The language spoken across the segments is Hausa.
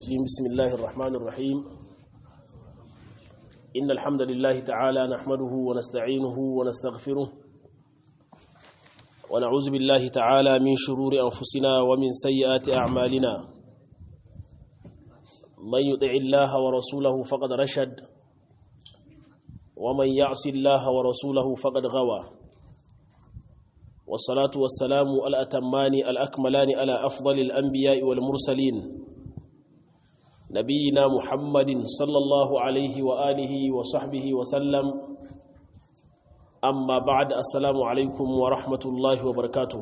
الرجيم بسم الله الرحمن الرحيم إن الحمد لله تعالى نحمده ونستعينه ونستغفره ونعوذ بالله تعالى من شرور أنفسنا ومن سيئات أعمالنا من يطع الله ورسوله فقد رشد ومن يعص الله ورسوله فقد غوى والصلاة والسلام الأتمان الأكملان على أفضل الأنبياء والمرسلين نبينا محمد صلى الله عليه وآله وصحبه وسلم أما بعد السلام عليكم ورحمة الله وبركاته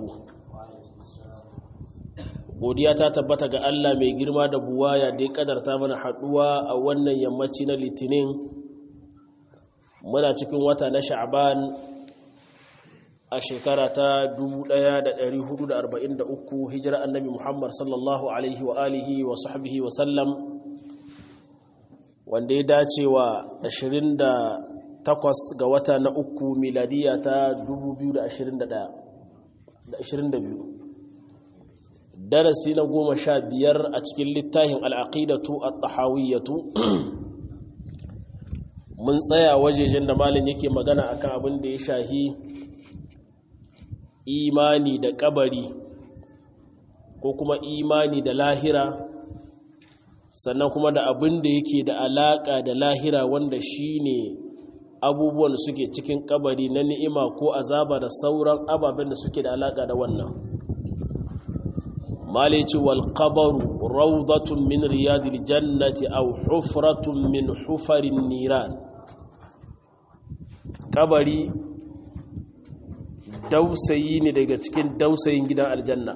godiya ta tabbata ga Allah mai girma da buwaya da ya kadarta mana haduwa a wannan yammaci na litinin muna cikin wata na sha'ban a shekara ta 1443 hijira annabi Muhammad sallallahu alaihi wa alihi wa sahbihi wa sallam wanda ya dace wa 28 ga wata na uku miladiya ta 2022 darasi na goma sha biyar a cikin littafin al'aqidatu at-tahawiyyatu mun tsaya wajejen da malin yake magana akan abin da ya shahi imani da kabari ko kuma imani da lahira sannan kuma da abin da yake da alaka da lahira wanda shine abubuwan da suke cikin kabari na ni'ima ko azaba da sauran ababen da suke da alaka da wannan malici wal qabaru rawdatun min riyadil jannati aw hufratun min hufarin niran kabari dausayi ne daga cikin dausayin gidan aljanna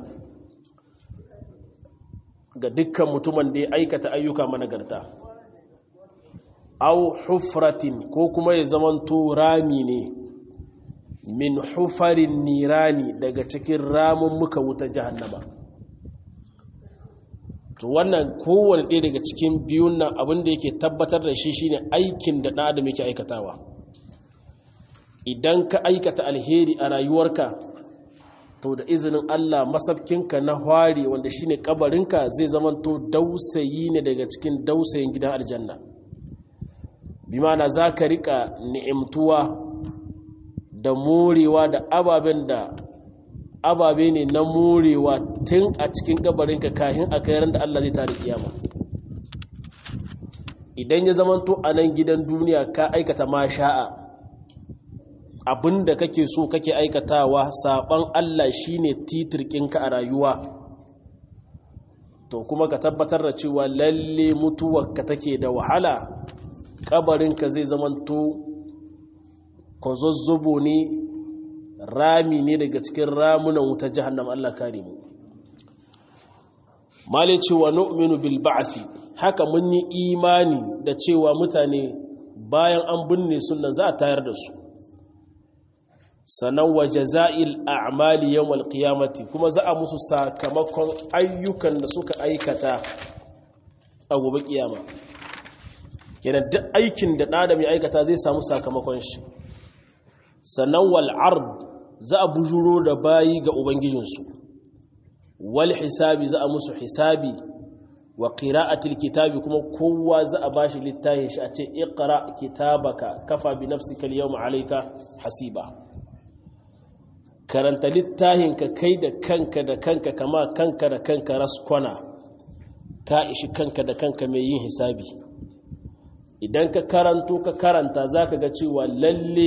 ga dukkan mutumin da ya aikata ayyuka managarta au hufratin ko kuma ya zamanto rami ne min hufarin nirani daga cikin ramun muka wuta jahannama to wannan kowane ɗaya daga cikin biyun nan abinda yake tabbatar da shi shine aikin da ɗan adam yake aikatawa idan ka aikata alheri a rayuwarka to da izinin Allah masafkinka na hwari wanda shine kabarinka zai zamanto dausayi ne daga cikin dausayin gidan aljanna bi mana za ka rika ni'imtuwa da morewa da ababen da ababe ne na morewa tun a cikin kabarinka kahin a kayaran da Allah zai tare kiyama idan ya zamanto a nan gidan duniya ka aikata ma sha'a abin da kake so kake aikatawa saban Allah shine titirkinka a rayuwa to kuma ka tabbatar da cewa lalle mutuwarka take da wahala kabarinka zai zamanto kozozzobo ne rami ne daga cikin ramunan wuta jahannam Allah kare mu male cewa nu'minu bil ba'thi haka mun yi imani da cewa mutane bayan an binne sunan za a tayar da su sannan wa jaza'il a'mali yawmal qiyamati kuma za a musu sakamakon ayyukan da suka aikata a gobe kiyama kenan duk aikin da ɗan ya aikata zai samu sakamakon shi sannan wal ard za a bujuro da bayi ga ubangijinsu wal hisabi za a musu hisabi wa qira'atil kitabi kuma kowa za a bashi littafin shi a ce iqra kitabaka kafa bi nafsika al-yawma alayka hasiba karanta littahinka kai da kanka da kanka kama kanka da kanka raskwana ka ishi kanka da kanka mai yin hisabi idan ka karanto ka karanta za ka ga cewa lalle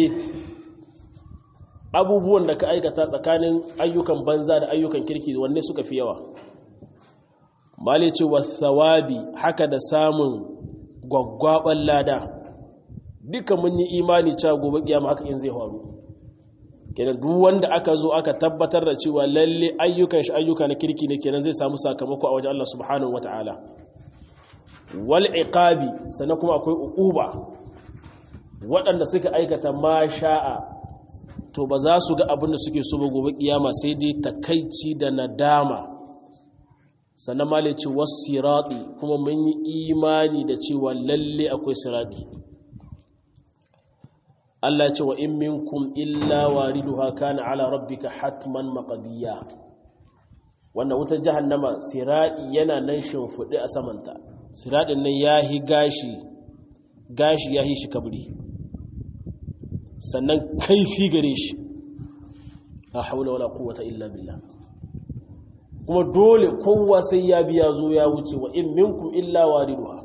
abubuwan da ka aikata tsakanin ayyukan banza da ayyukan kirki wanne suka fi yawa mali cewa thawabi haka da samun gwaggwaban lada duka mun yi imani cewa gobe kiyama haka in zai faru kenan duk wanda aka zo aka tabbatar da cewa lalle ayyukan shi ayyuka na kirki ne kenan zai samu sakamako a wajen Allah subhanahu wataala wal iqabi sannan kuma akwai uquba waɗanda suka aikata ma sha'a to ba za su ga abin da suke so ba gobe kiyama sai dai takaici da nadama sannan ma laici wasirati kuma mun yi imani da cewa lalle akwai sirati Allah ce wa in minkum illa wariduha kana ala rabbika hatman maqdiya wannan wutar jahannama siradi yana nan shimfiɗe a samanta siradin nan yahi gashi gashi yahi shi kabri sannan kaifi gare shi la haula wala quwwata illa billah kuma dole kowa sai ya biya zo ya wuce wa in minkum illa wariduha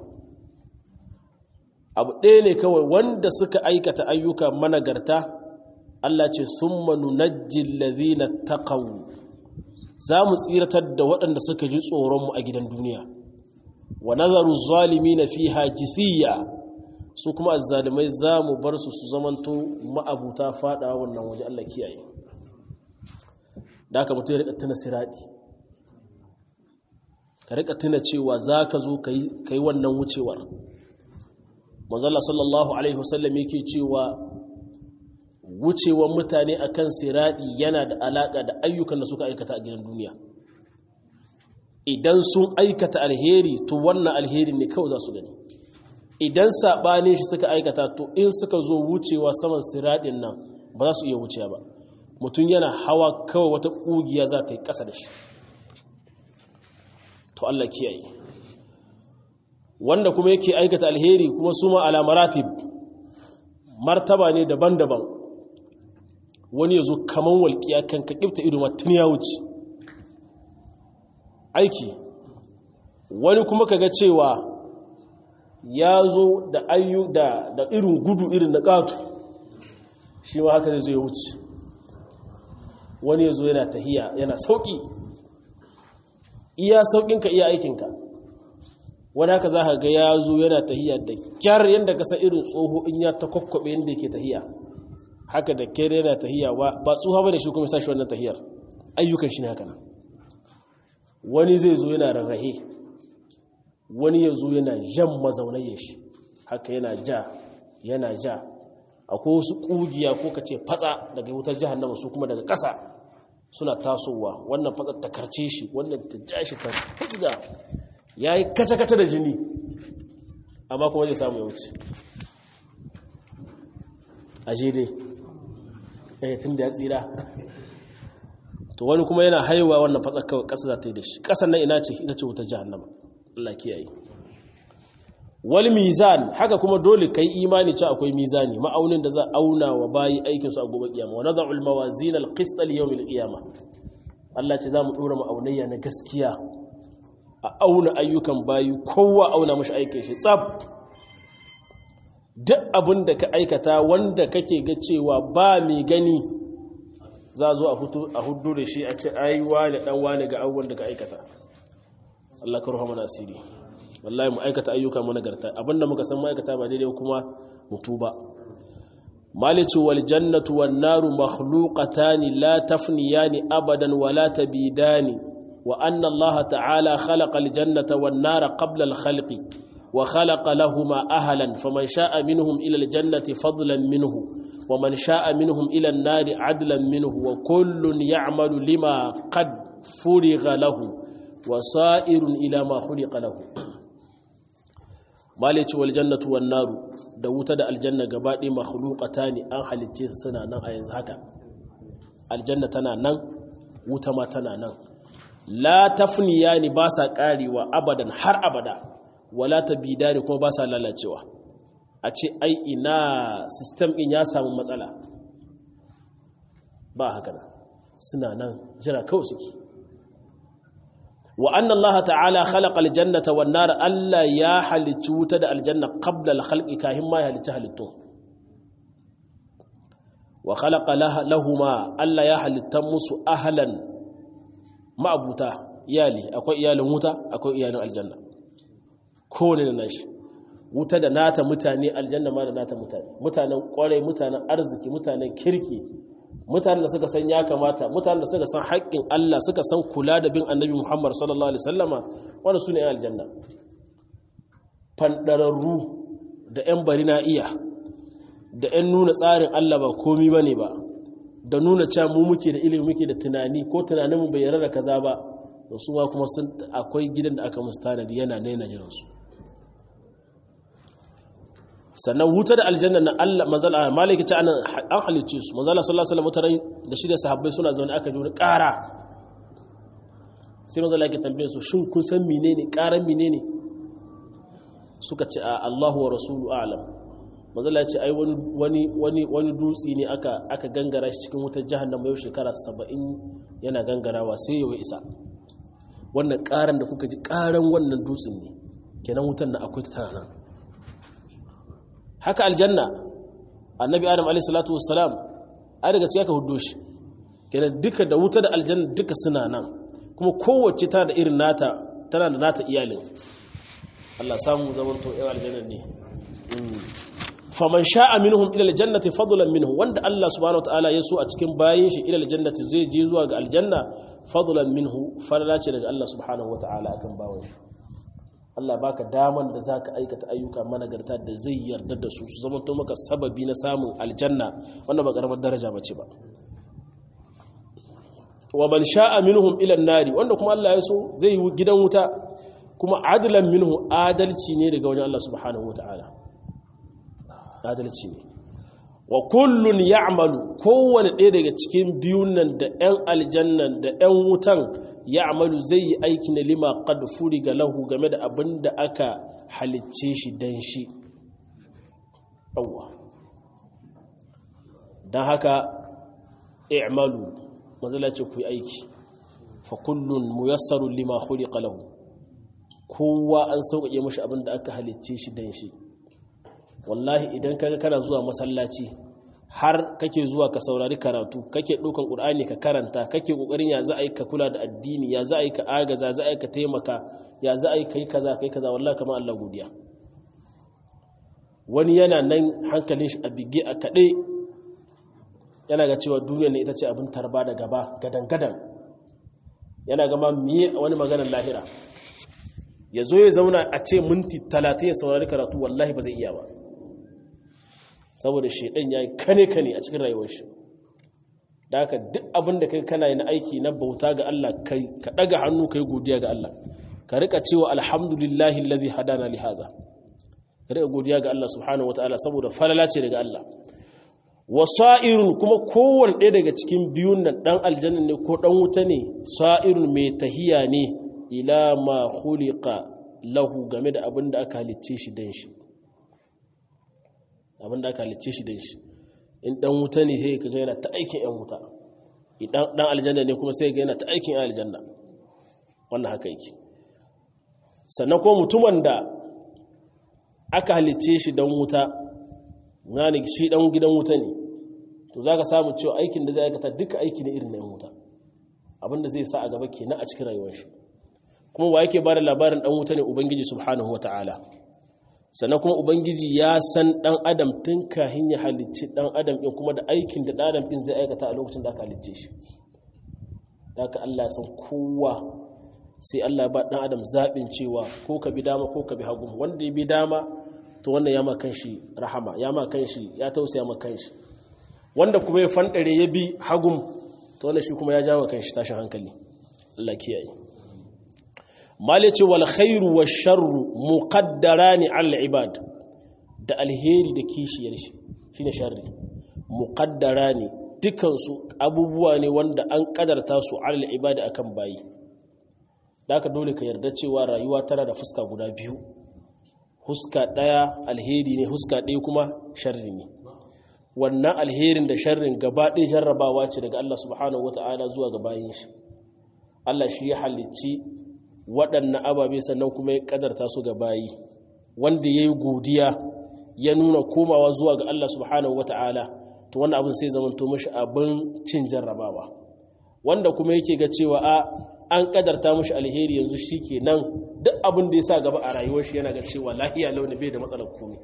abu ɗaya ne kawai wanda suka aikata ayyuka managarta Allah ce summa nunajjil ladhina taqaw za mu tsiratar da waɗanda suka ji tsoron mu a gidan duniya wa nazaru zalimina fiha jithiya su kuma azzalimai za mu bar su su zamanto ma'abuta fada wannan waje Allah kiyaye da aka mutu ya rika tuna sirati ka rika tuna cewa za ka zo ka yi wannan wucewar mazalla sallallahu alaihi wasallam yake cewa wucewar mutane akan sirati yana da alaka da ayyukan da suka aikata a gidan duniya idan sun aikata alheri to wannan alheri ne kawai za su gani idan saɓanin shi suka aikata to in suka zo wucewa saman siraɗin nan ba za su iya wucewa ba mutum yana hawa kawai wata ƙugiya za ta yi ƙasa da shi to Allah kiyaye wanda kuma yake aikata alheri kuma su ma alamaratib martaba ne daban-daban wani ya zo kaman walƙiya kan ka ƙifta ido tun ya wuce aiki wani kuma ka ga cewa ya zo da ayyu da da irin gudu irin na ƙato shi ma haka zai zo ya wuce wani ya zo yana tahiya yana sauƙi iya sauƙinka iya aikinka wani haka za ka ga ya zo yana tahiya da kyar yadda ka san irin tsoho in ya ta kwakwabe yadda yake tahiya haka da kyar yana tahiya ba tsoha ba da shi kuma sashi wannan tahiyar ayyukan shi ne haka nan wani zai zo yana rarrahe wani ya zo yana jan mazaunayen shi haka yana ja yana ja akwai wasu ƙugiya ko ka ce fatsa daga wutar jihannama su kuma daga ƙasa suna tasowa wannan fatsa ta karce shi wannan ta ja shi ta fusga ya yi kace-kace da jini amma kuma zai samu ya wuce a dai eh tun da ya tsira to wani kuma yana haihuwa wannan fatsa kawai ƙasa za ta yi da shi ƙasan nan ina ce ita ce wutar jihannama Allah kiyaye wal mizan haka kuma dole kai imani cewa akwai mizani ma'aunin da za a auna wa bayi aikin su a gobe kiyama wa nad'u al mawazin al qist li yawm al qiyama Allah ce za mu dora ma'aunayya na gaskiya a auna ayyukan bayi kowa auna mashi aikin shi tsaf duk abin da ka aikata wanda kake ga cewa ba mai gani za zo a hudu da shi a ce aiwa da dan wani ga abubuwan da ka aikata Allah ka ruha asiri wallahi mu aikata ayyuka mu nagarta abinda muka san ma'aikata ba daidai kuma mutu ba malicu wal jannatu wan naru makhluqatan la tafniyani abadan wa la tabidani wa anna Allah ta'ala khalaqa al jannata wan nara qabla al khalqi wa khalaqa lahumā ahlan faman sha'a minhum ila al jannati fadlan minhu wa man sha'a minhum ila an nari adlan minhu wa kullun ya'malu lima qad furigha lahu wasa'irun ila ma khuliqa lahu malici wal jannatu wan naru da wuta da aljanna gabaɗe makhluqatani an halicce su suna nan a yanzu haka aljanna tana nan wuta ma tana nan la tafniyani ba sa karewa abadan har abada wala tabidani kuma ba sa lalacewa a ce ai ina system din ya samu matsala ba haka nan suna nan jira kawai suke wa anna Allah ta'ala khalaqa aljannata wan nar alla ya halicci wuta da aljanna qabla alkhalqi kahin ma ya halicci halittu wa khalaqa lahuma alla ya halitta musu ahlan ma'abuta iyali akwai iyalin wuta akwai iyalin aljanna kowane da nashi wuta da nata mutane aljanna ma da nata mutane mutanen kwarai mutanen arziki mutanen kirki mutanen da suka san ya kamata mutanen da suka san haƙƙin Allah suka san kula da bin annabi Muhammad sallallahu alaihi wasallama wanda su ne aljanna fandararru da 'yan bari na iya da 'yan nuna tsarin Allah ba komi ba ne ba da nuna cewa mu muke da ilimi muke da tunani ko tunaninmu bai yarda da kaza ba da su ma kuma sun akwai gidan da aka musu tanadi yana naina jiransu sannan wuta da aljanna na Allah manzala malaki ta anan an halicce su manzala sallallahu alaihi wasallam da shi da sahabbai suna zaune aka ji wani ƙara sai manzala yake tambaye su shin kun san menene ƙaran menene suka ce a Allahu wa rasulu a'lam mazala ce ai wani wani wani dutsi ne aka aka gangara shi cikin wutar jahannama yau shekara 70 yana gangarawa sai ya isa wannan karan da kuka ji karan wannan dutsen ne kenan wutar na akwai ta tana nan haka aljanna annabi adam alayhi salatu wassalam ai daga cikin aka huddo shi kenan duka da wuta da aljanna duka suna nan kuma kowace tana da irin nata tana da nata iyalin Allah samu zaman to yau aljanna ne faman sha'a minhum ila aljannati fadlan minhu wanda Allah subhanahu wataala ya so a cikin bayin shi ila aljannati zai je zuwa ga aljanna fadlan minhu fadla ce daga Allah subhanahu wataala akan bawon shi Allah baka daman da zaka aikata ayyuka managarta da zai yarda da su su zama to maka sababi na samun aljanna wannan ba karamar daraja bace ba wa man sha'a minhum ila an-nari wanda kuma Allah ya so zai yi gidan wuta kuma adlan minhu adalci ne daga wajen Allah subhanahu wataala adalci ne wa kullun ya'malu kowane ɗaya daga cikin biyun nan da 'yan aljannan da 'yan wutan ya'malu zai yi aiki na lima qad furiga lahu game da abin da aka halicce shi dan shi awwa dan haka i'malu mazala ce ku yi aiki fa kullun muyassarun lima khuliqa lahu kowa an sauƙaƙe mashi abin da aka halicce shi dan shi wallahi idan kaga kana zuwa masallaci har kake zuwa ka saurari karatu kake ɗaukan ƙur'ani ka karanta kake ƙoƙarin ya za a yi ka kula da addini ya za a yi ka agaza za a yi ka taimaka ya za a yi ka yi kaza ka yi kaza wallahi kamar Allah godiya wani yana nan hankalin shi a bige a kaɗe yana ga cewa duniya ne ita ce abin tarba da gaba gadan-gadan yana gama miye wani maganar lahira ya zo ya zauna a ce minti talatin ya saurari karatu wallahi ba zai iya ba saboda shaidan ya yi kane-kane a cikin rayuwar shi da haka duk abin da kai kana yi na aiki na bauta ga Allah kai ka daga hannu kai godiya ga Allah ka rika cewa alhamdulillahi alladhi hadana li hadha ka rika godiya ga Allah subhanahu wataala saboda falala ce daga Allah wasa'irun kuma kowanne ɗaya daga cikin biyun nan dan aljanna ne ko dan wuta ne sa'irun mai tahiya ne ila ma khuliqa lahu game da abin da aka halicce shi dan shi abin da aka halicce shi dan shi in dan wuta ne sai kaga yana ta aikin yan wuta idan dan aljanna ne kuma sai ga yana ta aikin yan aljanna wannan haka yake sannan ko mutumin da aka halicce shi dan wuta ngani shi dan gidan wuta ne to zaka samu cewa aikin da zai aikata duka aiki ne irin na yan wuta abinda zai sa a gaba kenan a cikin rayuwar shi kuma wa yake bada labarin dan wuta ne ubangiji subhanahu wataala sannan kuma ubangiji ya san dan adam tun kahin ya halicci dan adam din kuma da aikin da dan adam din zai aikata a lokacin da aka halicce shi haka Allah ya san kowa sai Allah ya ba dan adam zabin cewa ko ka bi dama ko ka bi hagu wanda ya bi dama to wannan ya ma kanshi rahama ya ma kanshi ya tausaya ma kanshi wanda kuma ya fandare ya bi hagum to wannan shi kuma ya jawo kanshi tashin hankali Allah kiyaye malice wal khairu wash sharru muqaddarani al ibad da alheri da kishiyar shi shine sharri muqaddarani dukan su abubuwa ne wanda an kadarta su al ibad akan bayi haka dole ka yarda cewa rayuwa tana da fuska guda biyu huska daya alheri ne huska daya kuma sharri ne wannan alherin da sharrin gaba ɗaya jarrabawa ce daga Allah subhanahu wata'ala zuwa ga bayin shi Allah shi ya halicci waɗannan ababe sannan kuma ya ƙadarta su ga bayi wanda ya yi godiya ya nuna komawa zuwa ga Allah subhanahu wata'ala to wannan abin sai zamanto mashi abin cin jarrabawa wanda kuma yake ga cewa a an ƙadarta mashi alheri yanzu shi ke nan duk abin da ya sa gaba a rayuwar shi yana ga cewa lahiya launi bai da matsalar komai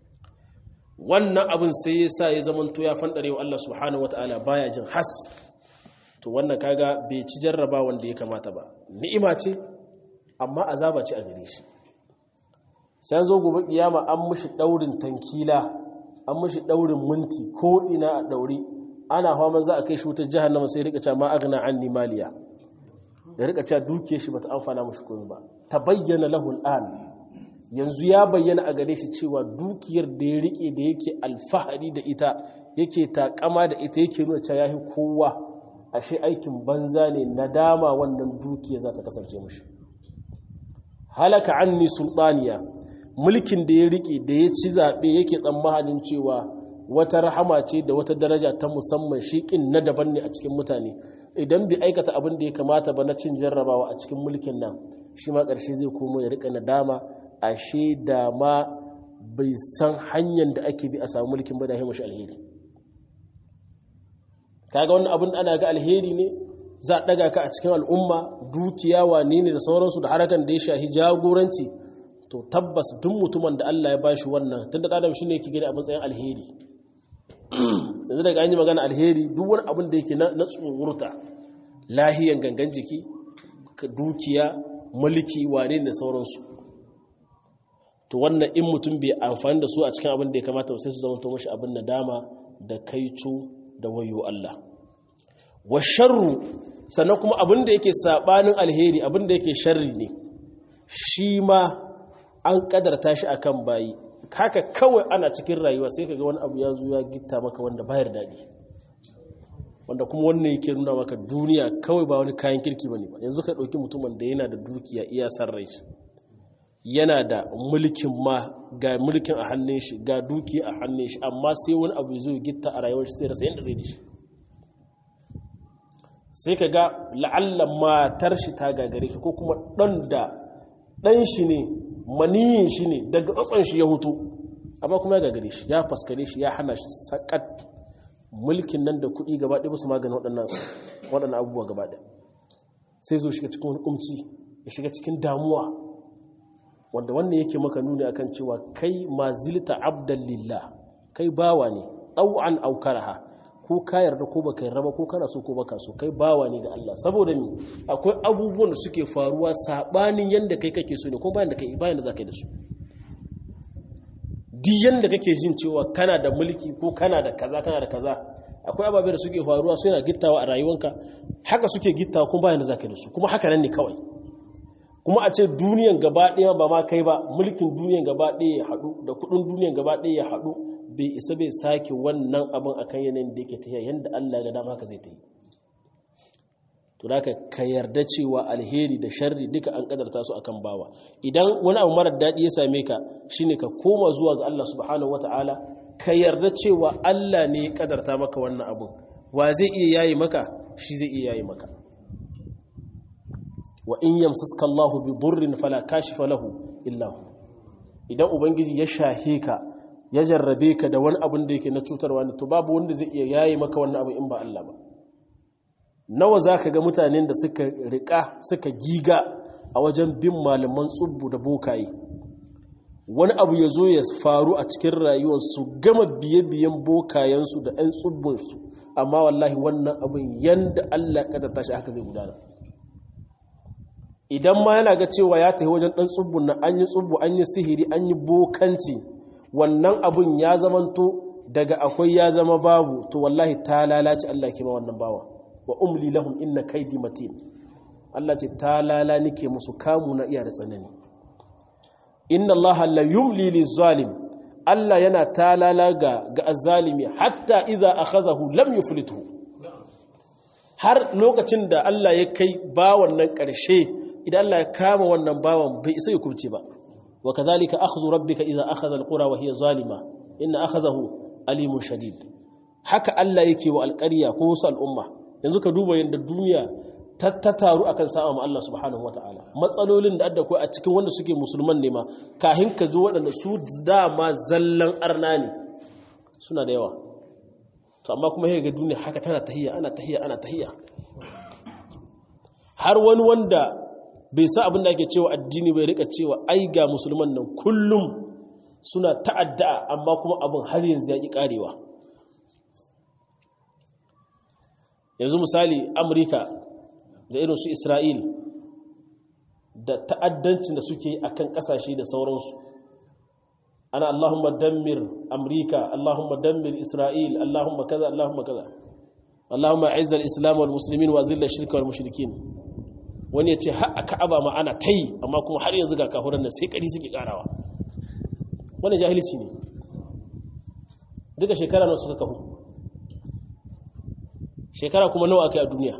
wannan abin sai ya sa ya zamanto ya fandare wa Allah subhanahu wata'ala baya jin has to wannan kaga bai ci jarraba wanda ya kamata ba ni'ima ce amma azaba ce a gare shi sai zo gobe kiyama an mushi daurin tankila an mushi daurin minti ko ina a dauri ana hawa za a kai shi wutar jahannama sai rika cewa ma agna anni maliya da rika cewa dukiyar shi bata amfana mushi komai ba tabayyana lahu al'an yanzu ya bayyana a gare shi cewa dukiyar da ya rike da yake alfahari da ita yake takama da ita yake nuna cewa yahi kowa ashe aikin banza ne nadama wannan dukiya za ta kasance mushi halaka anni sultaniya mulkin da ya rike da ya ci zaɓe yake tsammanin cewa wata rahama ce da wata daraja ta musamman shiƙin na daban ne a cikin mutane idan bai aikata abin da ya kamata ba na cin jarrabawa a cikin mulkin nan shi ma ƙarshe zai komo ya rika nadama ashe da ma bai san hanyar da ake bi a samu mulkin ba da ya mashi alheri kaga wannan abin ana ga alheri ne za a ɗaga ka a cikin al'umma dukiya wane ne da sauransu da harakan da ya shahi jagoranci to tabbas duk mutumin da Allah ya bashi wannan tun da adam shi ne yake gani a matsayin alheri yanzu daga an yi magana alheri duk wani abin da yake na tsohurta lahiyan gangan jiki dukiya mulki wane da sauransu to wannan in mutum bai amfani da su a cikin abin da ya kamata sai su zama to mashi abin nadama da kaico da wayo Allah wa sharru sannan kuma abin da yake sabanin alheri abin da yake sharri ne shi ma an kadarta shi akan bayi haka kawai ana cikin rayuwa sai kaga wani abu ya zo ya gitta maka wanda bayar daɗi wanda kuma wannan yake nuna maka duniya kawai ba wani kayan kirki bane ba yanzu ka ɗauki mutumin da yana da dukiya iya san rai yana da mulkin ma ga mulkin a hannun shi ga dukiya a hannun shi amma sai wani abu ya zo ya gitta a rayuwar shi sai rasa yadda zai da shi sai ka ga la'alla matar shi ta gagare shi ko kuma ɗan da ɗan shi ne maniyin shi ne daga tsatson shi ya hutu amma kuma ya gagare shi ya faskare shi ya hana shi sakat mulkin nan da kuɗi gaba ɗaya su maganin waɗannan abubuwa gaba ɗaya sai zo shiga cikin hukumci ya shiga cikin damuwa wanda wannan yake maka nuni akan cewa kai mazilta abdan lillah kai bawa ne ɗau'an aukaraha ko ka yarda ko baka yarda ba ko kana so ko baka so kai bawa ne ga Allah saboda mi akwai abubuwan da suke faruwa sabanin yanda kai kake so ne ko bayan da kai bayan da zaka yi da su duk yanda kake jin cewa kana da mulki ko kana da kaza kana da kaza akwai ababe da suke faruwa su yana gittawa a rayuwanka haka suke gittawa kuma bayan da zaka yi da su kuma haka nan ne kawai kuma a ce duniyan gaba ɗaya ba ma kai ba mulkin duniyan gaba ɗaya ya haɗu da kuɗin duniyan gaba ɗaya ya haɗu bai isa bai sake wannan abin akan yanayin da yake tafiya yadda Allah ga dama haka zai ta yi to da ka yarda cewa alheri da sharri duka an kadarta su akan bawa idan wani abu marar daɗi ya same ka shine ka koma zuwa ga Allah subhanahu wata'ala ka yarda cewa Allah ne ya kadarta maka wannan abin wa zai iya yayi maka shi zai iya yayi maka wa in yamsaska Allahu bi dhurrin fala kashifa lahu illa hu idan ubangiji ya shahe ka ya jarrabe ka da wani abin da yake na cutarwa ne to babu wanda zai iya yayi maka wannan abin in ba Allah ba nawa zaka ga mutanen da suka rika suka giga a wajen bin malaman tsubbu da bokaye wani abu ya zo ya faru a cikin rayuwarsu gama biye-biyen bokayensu da 'yan tsubbinsu amma wallahi wannan abin yanda Allah ya tashi haka zai gudana idan ma yana ga cewa ya tafi wajen ɗan tsubbun nan an yi tsubbu an yi sihiri an yi bokanci wannan abun ya zamanto daga akwai ya zama babu to wallahi ta lalace Allah ke ma wannan bawa wa umli lahum inna kaidi matin Allah ce ta lala nike musu kamu na iya da tsanani inna Allah la yumli lizalim Allah yana talala ga ga azzalimi hatta idza akhadhahu lam yuflithu har lokacin da Allah ya kai bawan nan ƙarshe idan Allah ya kama wannan bawan bai isa ya kubce ba wa kadhalika akhdhu rabbika idza akhadha alqura wa hiya zalima inna akhadhahu alimun shadid haka Allah yake wa alƙarya ko wasu al'umma yanzu ka duba yadda duniya ta taru akan sa'a ma Allah subhanahu wataala matsalolin da adda ko a cikin wanda suke musulman ne ma kahin ka zo waɗanda su dama zallan arna ne suna da yawa to amma kuma ga duniya haka tana tahiyya ana tahiyya ana tahiyya har wani wanda bai sa abin da ake cewa addini bai rika cewa ai ga musulman nan kullum suna ta'adda amma kuma abin har yanzu ya ƙi ƙarewa yanzu misali amurka da irin su isra'il da ta'addancin da suke a kan ƙasashe da sauransu ana allahumma dammir amurka allahumma dammir isra'il allahumma kaza allahumma kaza allahumma aizzal islam wal muslimin wa zilla shirka wal mushrikin wani ya ce a ka'aba ma ana ta yi amma kuma har yanzu ga kahuran nan sai ƙari suke ƙarawa wani jahilci ne duka shekara nawa suka kahu shekara kuma nawa aka yi a duniya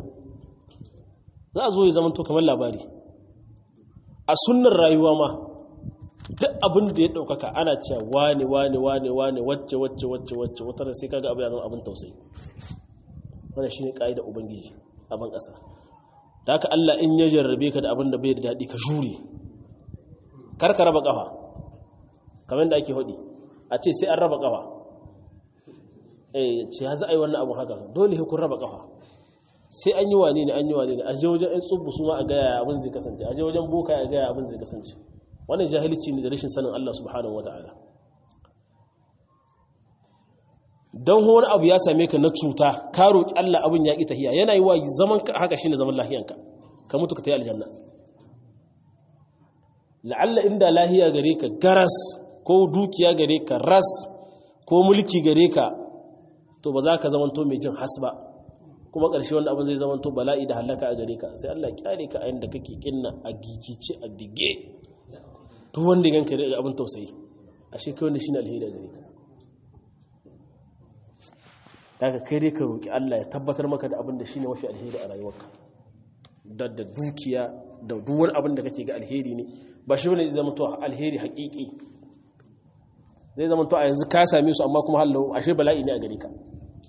za a zo ya zama to kamar labari a sunnar rayuwa ma duk abin da ya ɗaukaka ana cewa wane wane wane wane wacce wacce wacce wacce wata da sai kaga abu ya zama abin tausayi wannan shine kaida ubangiji a ban ƙasa da haka Allah in ya jarrabe ka da abin da bai da daɗi ka jure kar ka raba ƙafa kamar da ake hudi a ce sai an raba ƙafa eh ce ya za a yi wannan abu haka dole kun raba ƙafa sai an yi wane ne an yi wane ne a je wajen 'yan tsubu su ma a gaya abin zai kasance a je wajen boka a gaya abin zai kasance wannan jahilci ne da rashin sanin Allah subhanahu wata'ala don wani abu ya same ka na cuta ka roƙi Allah abin ya ƙi tahiya yana yi wa zaman ka haka shine zaman lahiyanka ka mutu ka tayi aljanna la'alla inda lahiya gare ka garas ko dukiya gare ka ras ko mulki gare ka to ba za ka zamanto mai jin hasba kuma ƙarshe wanda abin zai zamanto bala'i da halaka a gare ka sai Allah kyale ka a yanda kake kinna a gigice a bige duk wanda ganka da abin tausayi ashe kai wanda shine alheri a gare ka daga kai dai ka roki Allah ya tabbatar maka da abin da shine mafi alheri a rayuwarka da da dukiya da duk wani abin da kake ga alheri ne ba shi bane zai zama to alheri haƙiƙi zai zama to a yanzu ka same su amma kuma hallo ashe bala'i ne a gare ka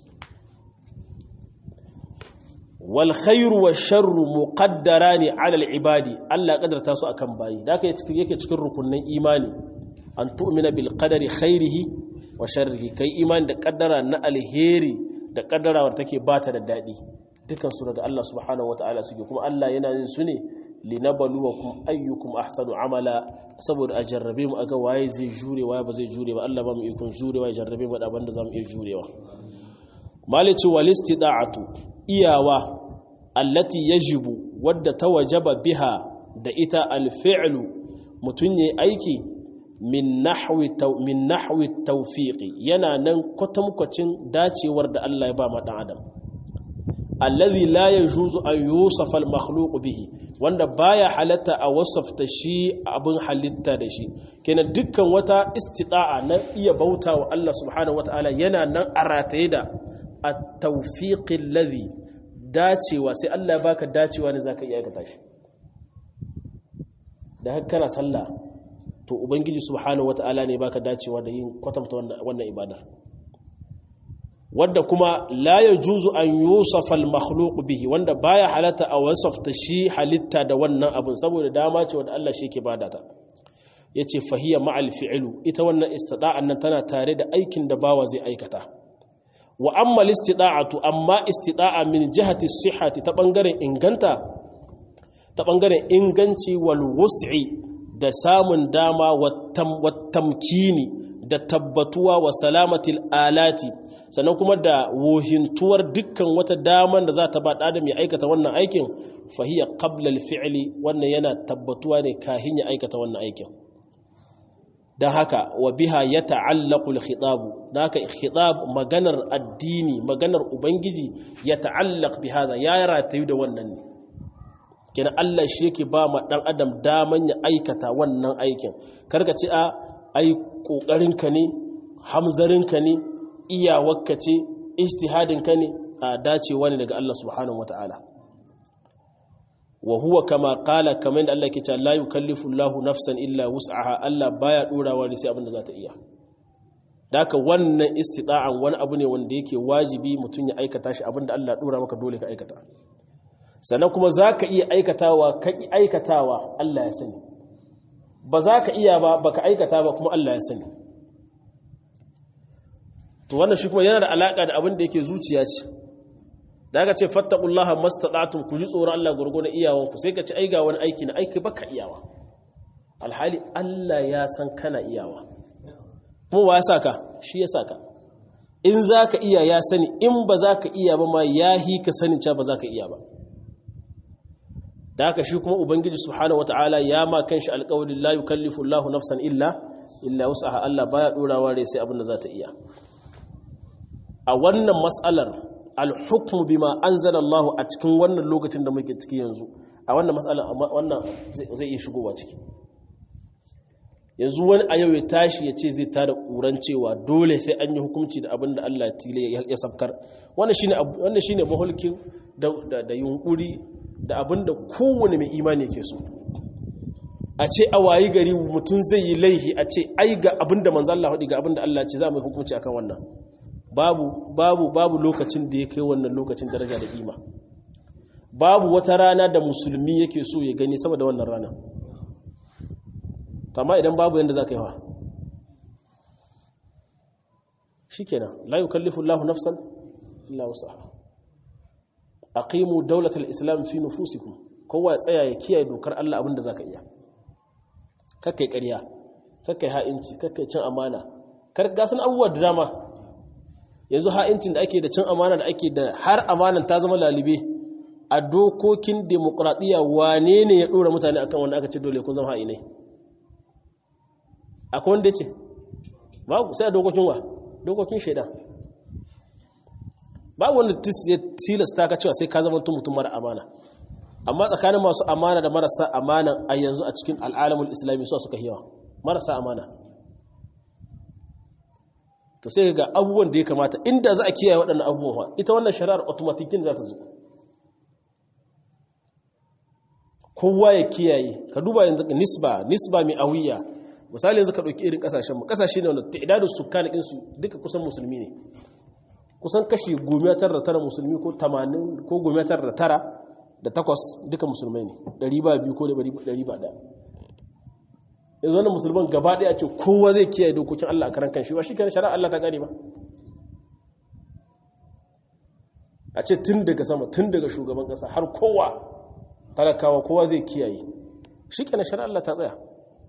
wal khairu wa sharru muqaddarani ala al ibadi Allah ya kadarta su akan bayi da haka yake cikin rukunnan imani an tu'mina bil qadari khairihi wa sharrihi kai imani da kaddara na alheri da kaddara wadda take bata da dadi dukan su daga Allah subhanahu wataala suke kuma Allah yana yin su ne linabluwakum ayyukum ahsanu amala saboda a jarrabe mu aga waye zai jure waye ba zai jure ba Allah ba mu ikon jurewa ya jarrabe mu da abin da zamu iya jurewa malici wal istida'atu iyawa allati yajibu wadda ta wajaba biha da ita alfi'lu mutun yayi aiki min nahwi min nahwi tawfiqi yana nan kwatankwacin dacewar da Allah ya ba ma dan adam alladhi la yajuzu an yusafa al-makhluq bihi wanda baya halatta a wasafta shi abin halitta da shi kenan dukkan wata istida'a na iya bauta wa Allah subhanahu wataala yana nan a rataye da at-tawfiqi alladhi dacewa sai Allah ya baka dacewa ne zaka iya aikata shi da haka kana sallah to ubangiji subhanahu wataala ne baka dacewa da yin kwatanta wannan ibadar wadda kuma la yajuzu an yusafa al-makhluq bihi wanda baya halatta a wasafta shi halitta da wannan abun saboda dama ce wanda Allah shi yake bada ta yace fahiya ma'al fi'lu ita wannan istida'an nan tana tare da aikin da bawa zai aikata wa amma listida'atu amma istida'a min jihati sihhati ta bangaren inganta ta bangaren inganci wal wus'i da samun dama wa tamkini da tabbatuwa wa salamatil alati sannan kuma da wohintuwar dukkan wata daman da za ta ba da mai aikata wannan aikin fahiya qabla al-fi'li wannan yana tabbatuwa ne kahin ya aikata wannan aikin don haka wa biha ya ta'allaku al-khitabu don haka khitab maganar addini maganar ubangiji ya ta'allaq bi hada ya ratayu da wannan ne kenan Allah shi yake ba ma dan adam daman ya aikata wannan aikin karka ce a ai kokarinka ne hamzarinka ne iyawarka ce ijtihadinka ne a dacewa ne daga Allah subhanahu wataala wa huwa kama qala kamar da Allah ke cewa la yukallifu Allahu nafsan illa wus'aha Allah baya dorawa ne sai abin da za ta iya daka wannan istita'an wani abu ne wanda yake wajibi mutum ya aikata shi abin da Allah dora maka dole ka aikata sannan kuma za ka iya aikatawa ka ƙi aikatawa Allah ya sani ba za ka iya ba ba ka aikata ba kuma Allah ya sani to wannan shi kuma yana da alaƙa da abin da yake zuciya ce da aka ce fattakullaha mastata'tum ku ji tsoron Allah gurgurdan iyawanku sai ka ci ai ga wani aiki na aiki baka iyawa alhali Allah ya san kana iyawa kuma wa ya saka shi ya saka in zaka iya ya sani in ba zaka iya ba ma yahi ka sanin cewa ba zaka iya ba da haka shi kuma ubangiji subhanahu wataala ya ma kanshi alƙawarin la yukallifu Allahu nafsan illa illa wus'aha Allah baya dorawa rai sai abin da za ta iya a wannan mas'alar al-hukmu bima anzala Allah a cikin wannan lokacin da muke ciki yanzu a wannan mas'alar wannan zai iya shigowa ciki yanzu wani a yau ya tashi ya ce zai tada ƙuran cewa dole sai an yi hukunci da abin da Allah ya sabkar wannan shine wannan shine mahulkin da yunkuri da abin da kowane mai imani ke so a ce a wayi gari mutum zai yi laihi a ce ai ga abin da manzo Allah ga abin da Allah ce za mu yi hukunci akan wannan babu babu babu lokacin da ya kai wannan lokacin daraja da kima babu wata rana da musulmi yake so ya gani saboda wannan rana amma idan babu yanda za ka yi wa shikenan la yukallifu Allahu nafsan illa wusaha aqimu dawlatal islam fi nufusikum kowa ya tsaya ya kiyaye dokar Allah abinda zaka iya kakkai ƙarya kakkai ha'inci kakkai cin amana kar ga sun abubuwa da dama yanzu ha'incin da ake da cin amana da ake da har amanan ta zama lalibe a dokokin demokradiyya wane ne ya dora mutane akan wanda aka ce dole kun zama ha'inai akwai wanda ya ce babu sai a dokokin wa dokokin shaidan babu wanda ya tilasta ka cewa sai ka zama mutum mara amana amma tsakanin masu amana da marasa amana a yanzu a cikin al'alamul islami su suka yawa marasa amana to sai ga abubuwan da ya kamata inda za a kiyaye waɗannan abubuwan ita wannan shari'ar automatikin za ta zo kowa ya kiyaye ka duba yanzu nisba nisba mai awiya misali yanzu ka ɗauki irin ƙasashenmu ƙasashe ne wanda ta'idadun sukkanikin su duka kusan musulmi ne kusan kashi goma tara tara musulmi ko tamanin ko goma tara tara da takwas duka musulmai ne ɗari ba biyu ko ɗari ba ɗaya yanzu wannan musulman gaba ɗaya ce kowa zai kiyaye dokokin Allah a karan kan shi ba shi kan shari'a Allah ta gane ba a ce tun daga sama tun daga shugaban ƙasa har kowa talakawa kowa zai kiyaye shi kenan shari'a Allah ta tsaya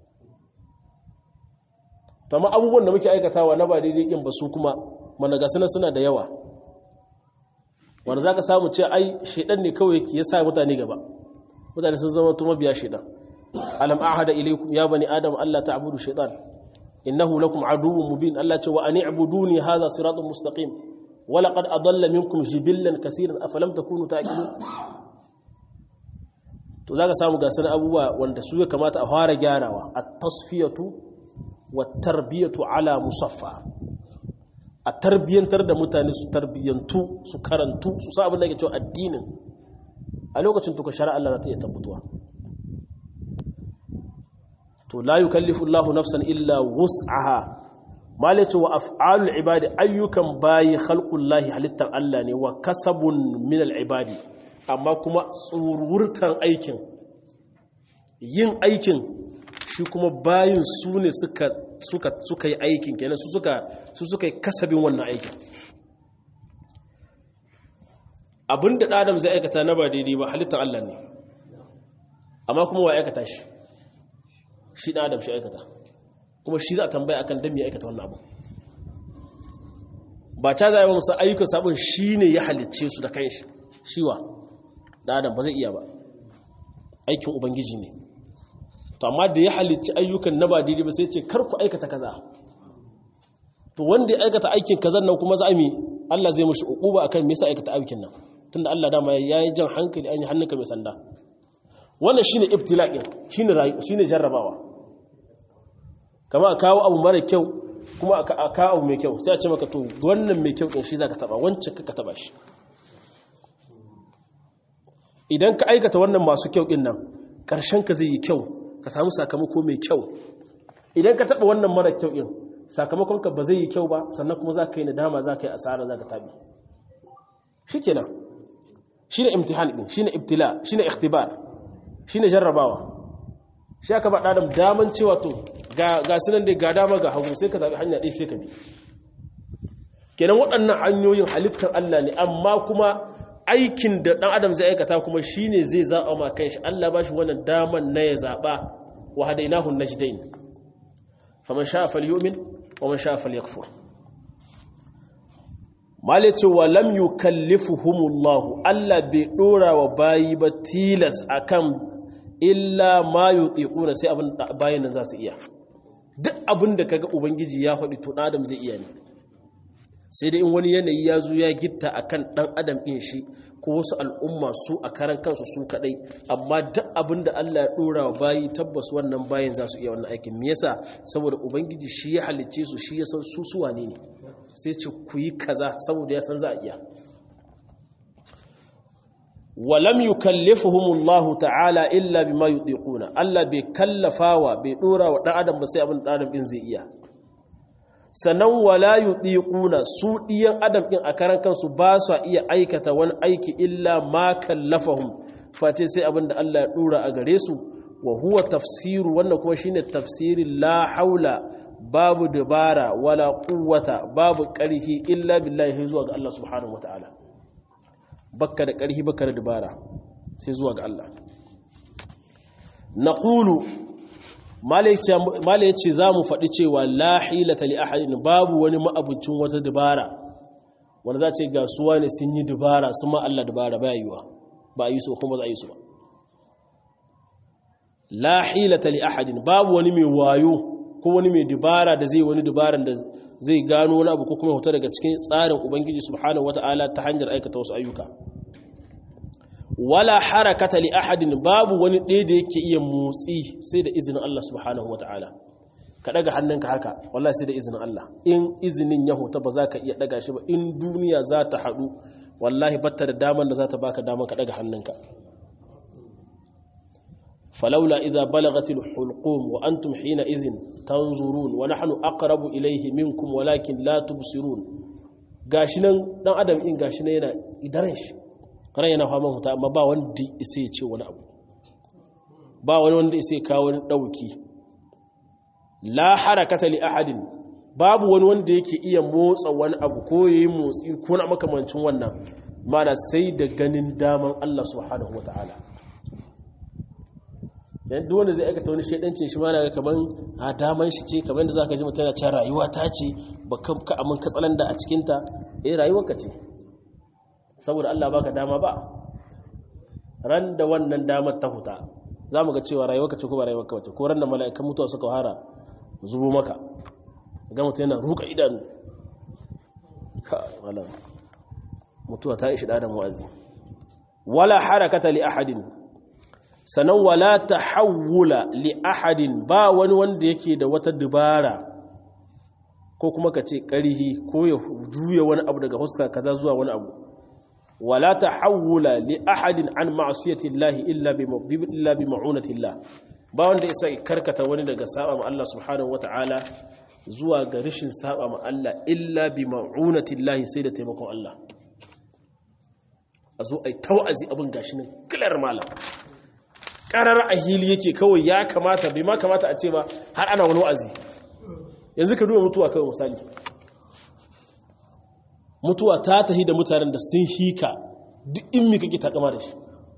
tamma abubuwan da muke aikatawa na ba daidai kin ba su kuma managasana suna da yawa wanda za ka samu ce ai shaidan ne kawai ya sa mutane gaba mutane sun zama tuma biya shaidan alam ahada ilaykum ya bani adam Allah ta'budu shaitan innahu lakum aduwwun mubin Allah ce wa an i'buduni hadha siratun mustaqim wa laqad adalla minkum jibillan kaseeran afalam takunu ta'qilun to zaka samu ga sanan abubuwa wanda su ya kamata a fara gyarawa at-tasfiyatu wat-tarbiyatu ala musaffa a tarbiyantar da mutane su tarbiyantu su karantu su sa abin da ke cewa addinin a lokacin tuka shari'a Allah za ta iya tabbatuwa to la yukallifu Allahu nafsan illa wus'aha malace wa af'alul ibadi ayyukan bayi khalqullahi halittar Allah ne wa kasabun min al ibadi amma kuma tsururtan aikin yin aikin shi kuma bayin su ne suka suka suka yi aikin kenan su suka su suka yi kasabin wannan aikin abinda da adam zai aikata na ba daidai ba halittar Allah ne amma kuma wa aikata shi shi da adam shi aikata kuma shi za a tambaya akan dan me aikata wannan abu ba ta zai ba musa ayyukan sabon shi ne ya halicce su da kanshi shiwa da adam ba zai iya ba aikin ubangiji ne to amma da ya halicci ayyukan na ba daidai ba sai ce kar ku aikata kaza to wanda ya aikata aikin kazan nan kuma za a mi Allah zai mushi uquba akan me yasa aikata aikin nan tunda Allah dama yayi jan hankali an yi hannunka mai sanda wannan shine ibtila'in shine shine jarrabawa kama a kawo abu mara kyau kuma a kawo abu mai kyau sai a ce maka to wannan mai kyau din shi zaka taba wancan ka taba shi idan ka aikata wannan masu kyau din nan karshen ka zai yi kyau ka samu sakamako mai kyau idan ka taba wannan mara kyau din sakamakon ka ba zai yi kyau ba sannan kuma za ka yi nadama za ka yi asara za ka tabi shikenan shine imtihan din shine ibtila shine ikhtibar shine jarrabawa shi aka ba ɗadam daman cewa to ga sunan da ga dama ga hagu sai ka zaɓi hanya ɗaya sai ka bi kenan waɗannan hanyoyin halittar Allah ne amma kuma aikin da ɗan adam zai aikata kuma shi ne zai zaɓa ma kan shi Allah ba shi wannan daman na ya zaɓa wa hadainahun najdain faman sha fal yu'min wa man sha fal yakfur male ce wa lam yukallifuhumullahu Allah bai ɗora wa bayi ba tilas akan illa ma yutiquna sai abin bayan nan za su iya duk abin da kaga ubangiji ya faɗi to adam zai iya ne sai dai in wani yanayi ya zo ya gitta akan dan adam din shi ko wasu al'umma su a karan kansu su kadai amma duk abin da Allah ya dora wa bayi tabbas wannan bayin za su iya wannan aikin me yasa saboda ubangiji shi ya halicce su shi ya san su su wane ne sai ce ku yi kaza saboda ya san za a iya walam yukallifuhumullahu ta'ala illa bima yudiquna Allah bai kallafawa bai dora wa dan adam ba sai abin dan adam din zai iya sannan wala yudiquna su diyan adam din a karan kansu ba su iya aikata wani aiki illa ma kallafahum face sai abin da Allah ya dora a gare su wa huwa tafsiru wannan kuma shine tafsirin la haula babu dabara wala quwwata babu ƙarfi illa billahi zuwa ga Allah subhanahu wataala bakka da ƙarfi bakka da dabara sai zuwa ga Allah naqulu mala yace zamu faɗi cewa la hilata li ahadin babu wani ma'abucin wata dabara wanda za ce ga suwa ne sun yi dabara sun ma Allah dabara ba yiwa ba a yi su kuma za a yi su ba la hilata li ahadin babu wani mai wayo ko wani mai dubara da zai wani dubaran da zai gano wani abu ko kuma huta daga cikin tsarin ubangiji subhanahu wata'ala ta hanyar aikata wasu ayyuka wala harakata li ahadin babu wani ɗaya da yake iya motsi sai da izinin Allah subhanahu wata'ala ka daga hannunka haka wallahi sai da izinin Allah in izinin ya huta ba za ka iya daga shi ba in duniya za ta haɗu wallahi batta da daman da za ta baka daman ka daga hannunka فلولا إذا بلغت الحلقوم وأنتم حينئذ تنظرون ونحن أقرب إليه منكم ولكن لا تبصرون gashinan dan adam in gashinan yana idaren shi ran yana fama huta amma ba wanda isa ya ce wani abu ba wani wanda isa ya kawo wani dauki la harakata li ahadin babu wani wanda yake iya motsa wani abu ko yayi motsi ko na makamancin wannan mana sai da ganin daman Allah subhanahu wataala yan duk wanda zai aikata wani shaidancin shi ma na kaman a daman shi ce kamar da zaka ji mutum yana cewa rayuwa ta ce ba ka amin katsalan da a cikin ta eh rayuwar ka ce saboda Allah baka dama ba ran da wannan damar ta huta zamu ga cewa rayuwar ka ce ko ba rayuwar ka ce ko ran da mala'ikan mutuwa suka hara zubo maka ga mutum yana ruka idanu ka wala mutuwa ta ishi da mu'azzi wala harakata li ahadin sanan wala tahawula li ahadin ba wani wanda yake da wata dubara ko kuma ka ce ƙarihi ko ya juya wani abu daga huska kaza zuwa wani abu wala tahawula li ahadin an ma'siyati llahi illa bi illa bi ma'unati llah ba wanda isa karkata wani daga saba ma Allah subhanahu wata'ala zuwa ga rishin saba ma Allah illa bi ma'unati llahi sai da taimakon Allah a zo ai tawazi abin gashi nan kilar malam karar a hili yake kawai ya kamata bai ma kamata a ce ba har ana wani wa'azi yanzu ka duba mutuwa kawai misali mutuwa ta tahi da mutanen da sun hika duk in mi kake takama da shi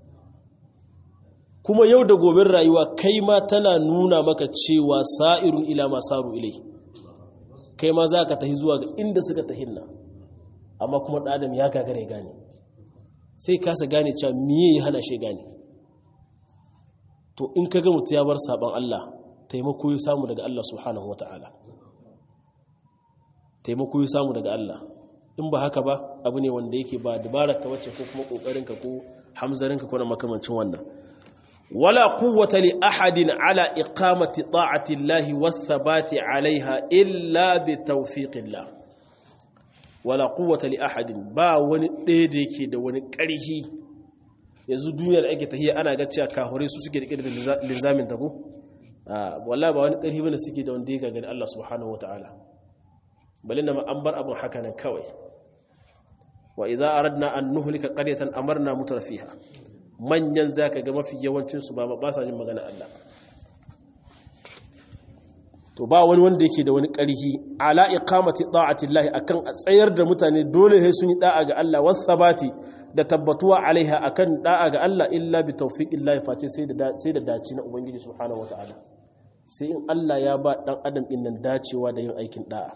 kuma yau da gobin rayuwa kai ma tana nuna maka cewa sa'irun ila ma saru ilai kai ma za ka tahi zuwa ga inda suka tahin nan amma kuma ɗadam ya gagare gane sai kasa gane cewa miye ya hana shi gane to in ka ga mutu ya bar saban Allah taimako ya samu daga Allah subhanahu wa ta'ala taimako ya samu daga Allah in ba haka ba abu ne wanda yake ba dabarar ka wacce ko kuma kokarinka ko hamzarinka ko na makamancin wannan wala quwwata li ahadin ala iqamati ta'ati Allah wathabati alaiha illa bi tawfiqillah wala quwwata li ahadin ba wani ɗaya da yake da wani ƙarfi yanzu duniyar ake tahiyya ana ga cewa kahure su suke rike da linzamin ta ko wallahi ba wani ƙarfi bane suke da wanda ya gani Allah subhanahu wataala balin da an bar abun haka nan kawai wa idza aradna an nuhlika qaryatan amarna mutrafiha manyan zaka ga mafi yawancin su ba ba sa jin magana Allah to ba wani wanda yake da wani ƙarfi ala iqamati ta'ati Allah akan a tsayar da mutane dole sai sun yi da'a ga Allah wasabati da tabbatuwa alaiha akan da'a ga Allah illa bi tawfiqillahi face sai da sai da dace na ubangiji subhanahu wataala sai in Allah ya ba dan adam din nan dacewa da yin aikin da'a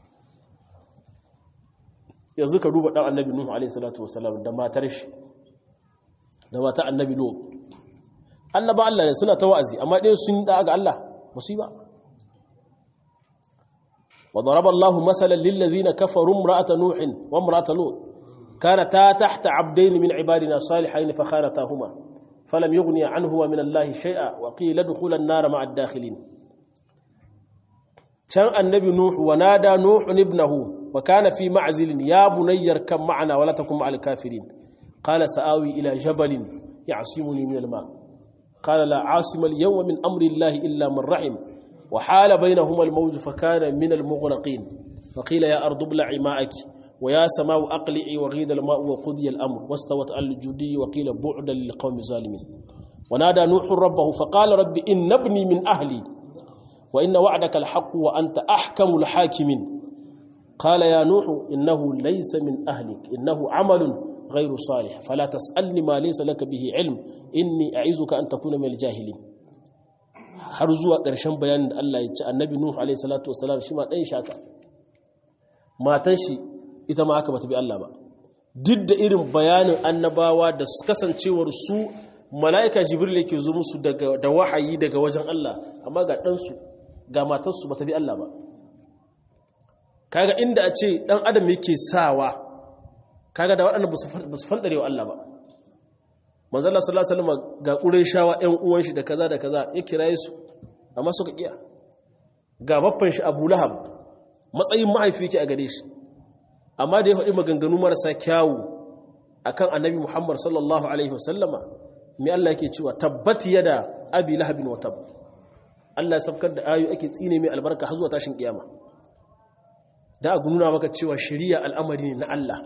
yanzu ka duba dan annabi nuhu alaihi salatu wasalam da matar shi da matar annabi nuhu annaba Allah ne suna ta wa'azi amma dai sun da'a ga Allah ba su yi ba وضرب الله مثلا للذين كفروا امرأة نوح وامرأة لوط كانتا تحت عبدين من عبادنا صالحين فخانتاهما فلم يغني عنهما من الله شيئا وقيل ادخلا النار مع الداخلين كان النبي نوح ونادى نوح ابنه وكان في معزل يا بني اركب معنا ولا تكن مع الكافرين qala sa'awi ila jabalin ya'simuni min al-ma qala la 'asima al-yawma min amri Allah illa man rahim wa hala bainahuma al-mawj fa kana min al-mughraqin fa qila ya ardu ibla'i ma'aki wa ya sama'u aqli'i wa ghida al-ma'u wa qudiya al-amr wastawat al-judi wa qila bu'dan lil-qawmi zalimin ونادى نوح ربه فقال رب إن ابني من أهلي وإن وعدك الحق وأنت أحكم الحاكمين قال يا نوح إنه ليس من أهلك إنه عمل غير صالح فلا تسألني ما ليس لك به علم إني أعيذك أن تكون من الجاهلين har zuwa ƙarshen bayanin da Allah ya ce annabi Nuhu alaihi salatu wasalam shi ma ɗan shaka matan shi ita ma aka bata bi Allah ba duk da irin bayanin annabawa da kasancewar su mala'ika jibril yake zo musu da wahayi daga wajen Allah amma ga ɗansu ga matarsu ba ta bi Allah ba kaga inda a ce ɗan adam yake sawa kaga da waɗanda ba su fanɗare wa Allah ba manzala sallallahu alaihi wasallam ga ƙureshawa ƴan uwan shi da kaza da kaza ya kiraye su amma suka kiya ga baffan shi Abu Lahab matsayin mahaifi yake a gare shi amma da ya faɗi maganganu marasa kyawu akan annabi Muhammad sallallahu alaihi wasallama mai Allah yake cewa tabbat yada abi lahabin wa tab Allah ya sabkar da ayu ake tsine mai albarka har zuwa tashin kiyama da a nuna maka cewa shari'a al'amari ne na Allah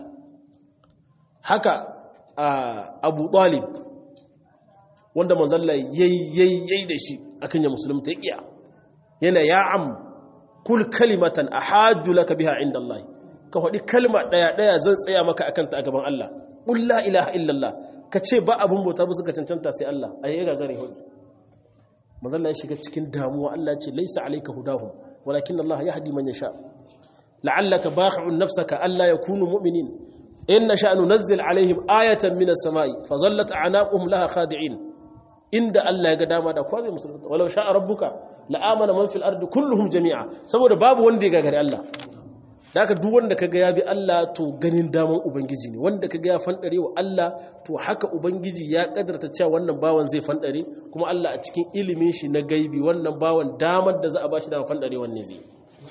haka Abu Talib wanda manzalla yayi da shi akan ya musulunta ya yana ya am kul kalimatan ahajju laka biha inda Allah ka faɗi kalma ɗaya ɗaya zan tsaya maka akan ta a gaban Allah qul la ilaha illallah ka ce ba abin bauta ba suka cancanta sai Allah a yi gagare hudu mazalla ya shiga cikin damuwa Allah ce laisa alaika hudahum walakin Allah ya hadi man yasha la'allaka baqi'un nafsaka alla yakunu mu'minin in nasha nunazzil alaihim ayatan minas samai fa zallat a'naquhum laha khadi'in inda Allah ya ga dama da kwazai musulunta walau sha'a rabbuka la'amana man fil ardi kulluhum jami'a saboda babu wanda ya gagare Allah da haka duk wanda kaga ya bi Allah to ganin daman ubangiji ne wanda kaga ya fandare wa Allah to haka ubangiji ya kadarta cewa wannan bawan zai fandare kuma Allah a cikin ilimin shi na gaibi wannan bawan damar da za a bashi da fandare wanne zai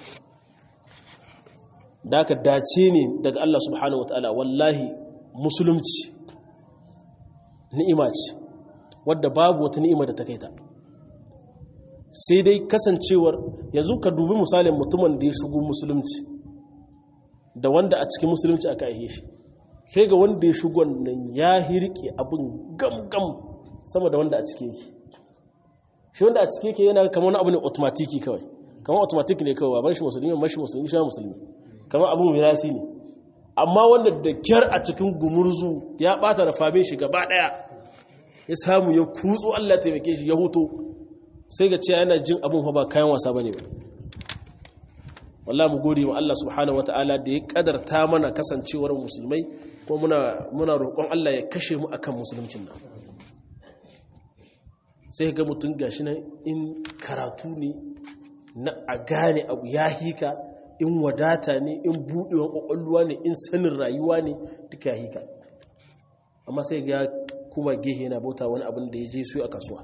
da haka dace ne daga Allah subhanahu wataala wallahi musulunci ni'ima ce wadda babu wata ni'ima da ta kai ta sai dai kasancewar yanzu ka dubi misalin mutumin da ya shigo musulunci da wanda a cikin musulunci aka aihe shi sai ga wanda ya shigo nan ya hirke abin gam-gam sama da wanda a cike yake shi wanda a cike yake yana kamar wani abu ne automatiki kawai kamar automatik ne kawai baban shi musulmi mashi musulmi shi musulmi kamar abu mirasi ne amma wanda da kyar a cikin gumurzu ya bata da famin shi gaba daya ya samu ya kutso Allah ya taimake shi ya huto sai ga cewa yana jin abin ba kayan wasa bane ba wallahi mu gode wa Allah subhanahu wataala da ya kadarta mana kasancewar musulmai ko muna muna roƙon Allah ya kashe mu akan musuluncin nan sai ga mutum gashi nan in karatu ne na a gane abu ya hika in wadata ne in buɗewar ƙwaƙwalwa ne in sanin rayuwa ne duka ya hika amma sai ga kuma gehe yana bauta wani abin da ya je su a kasuwa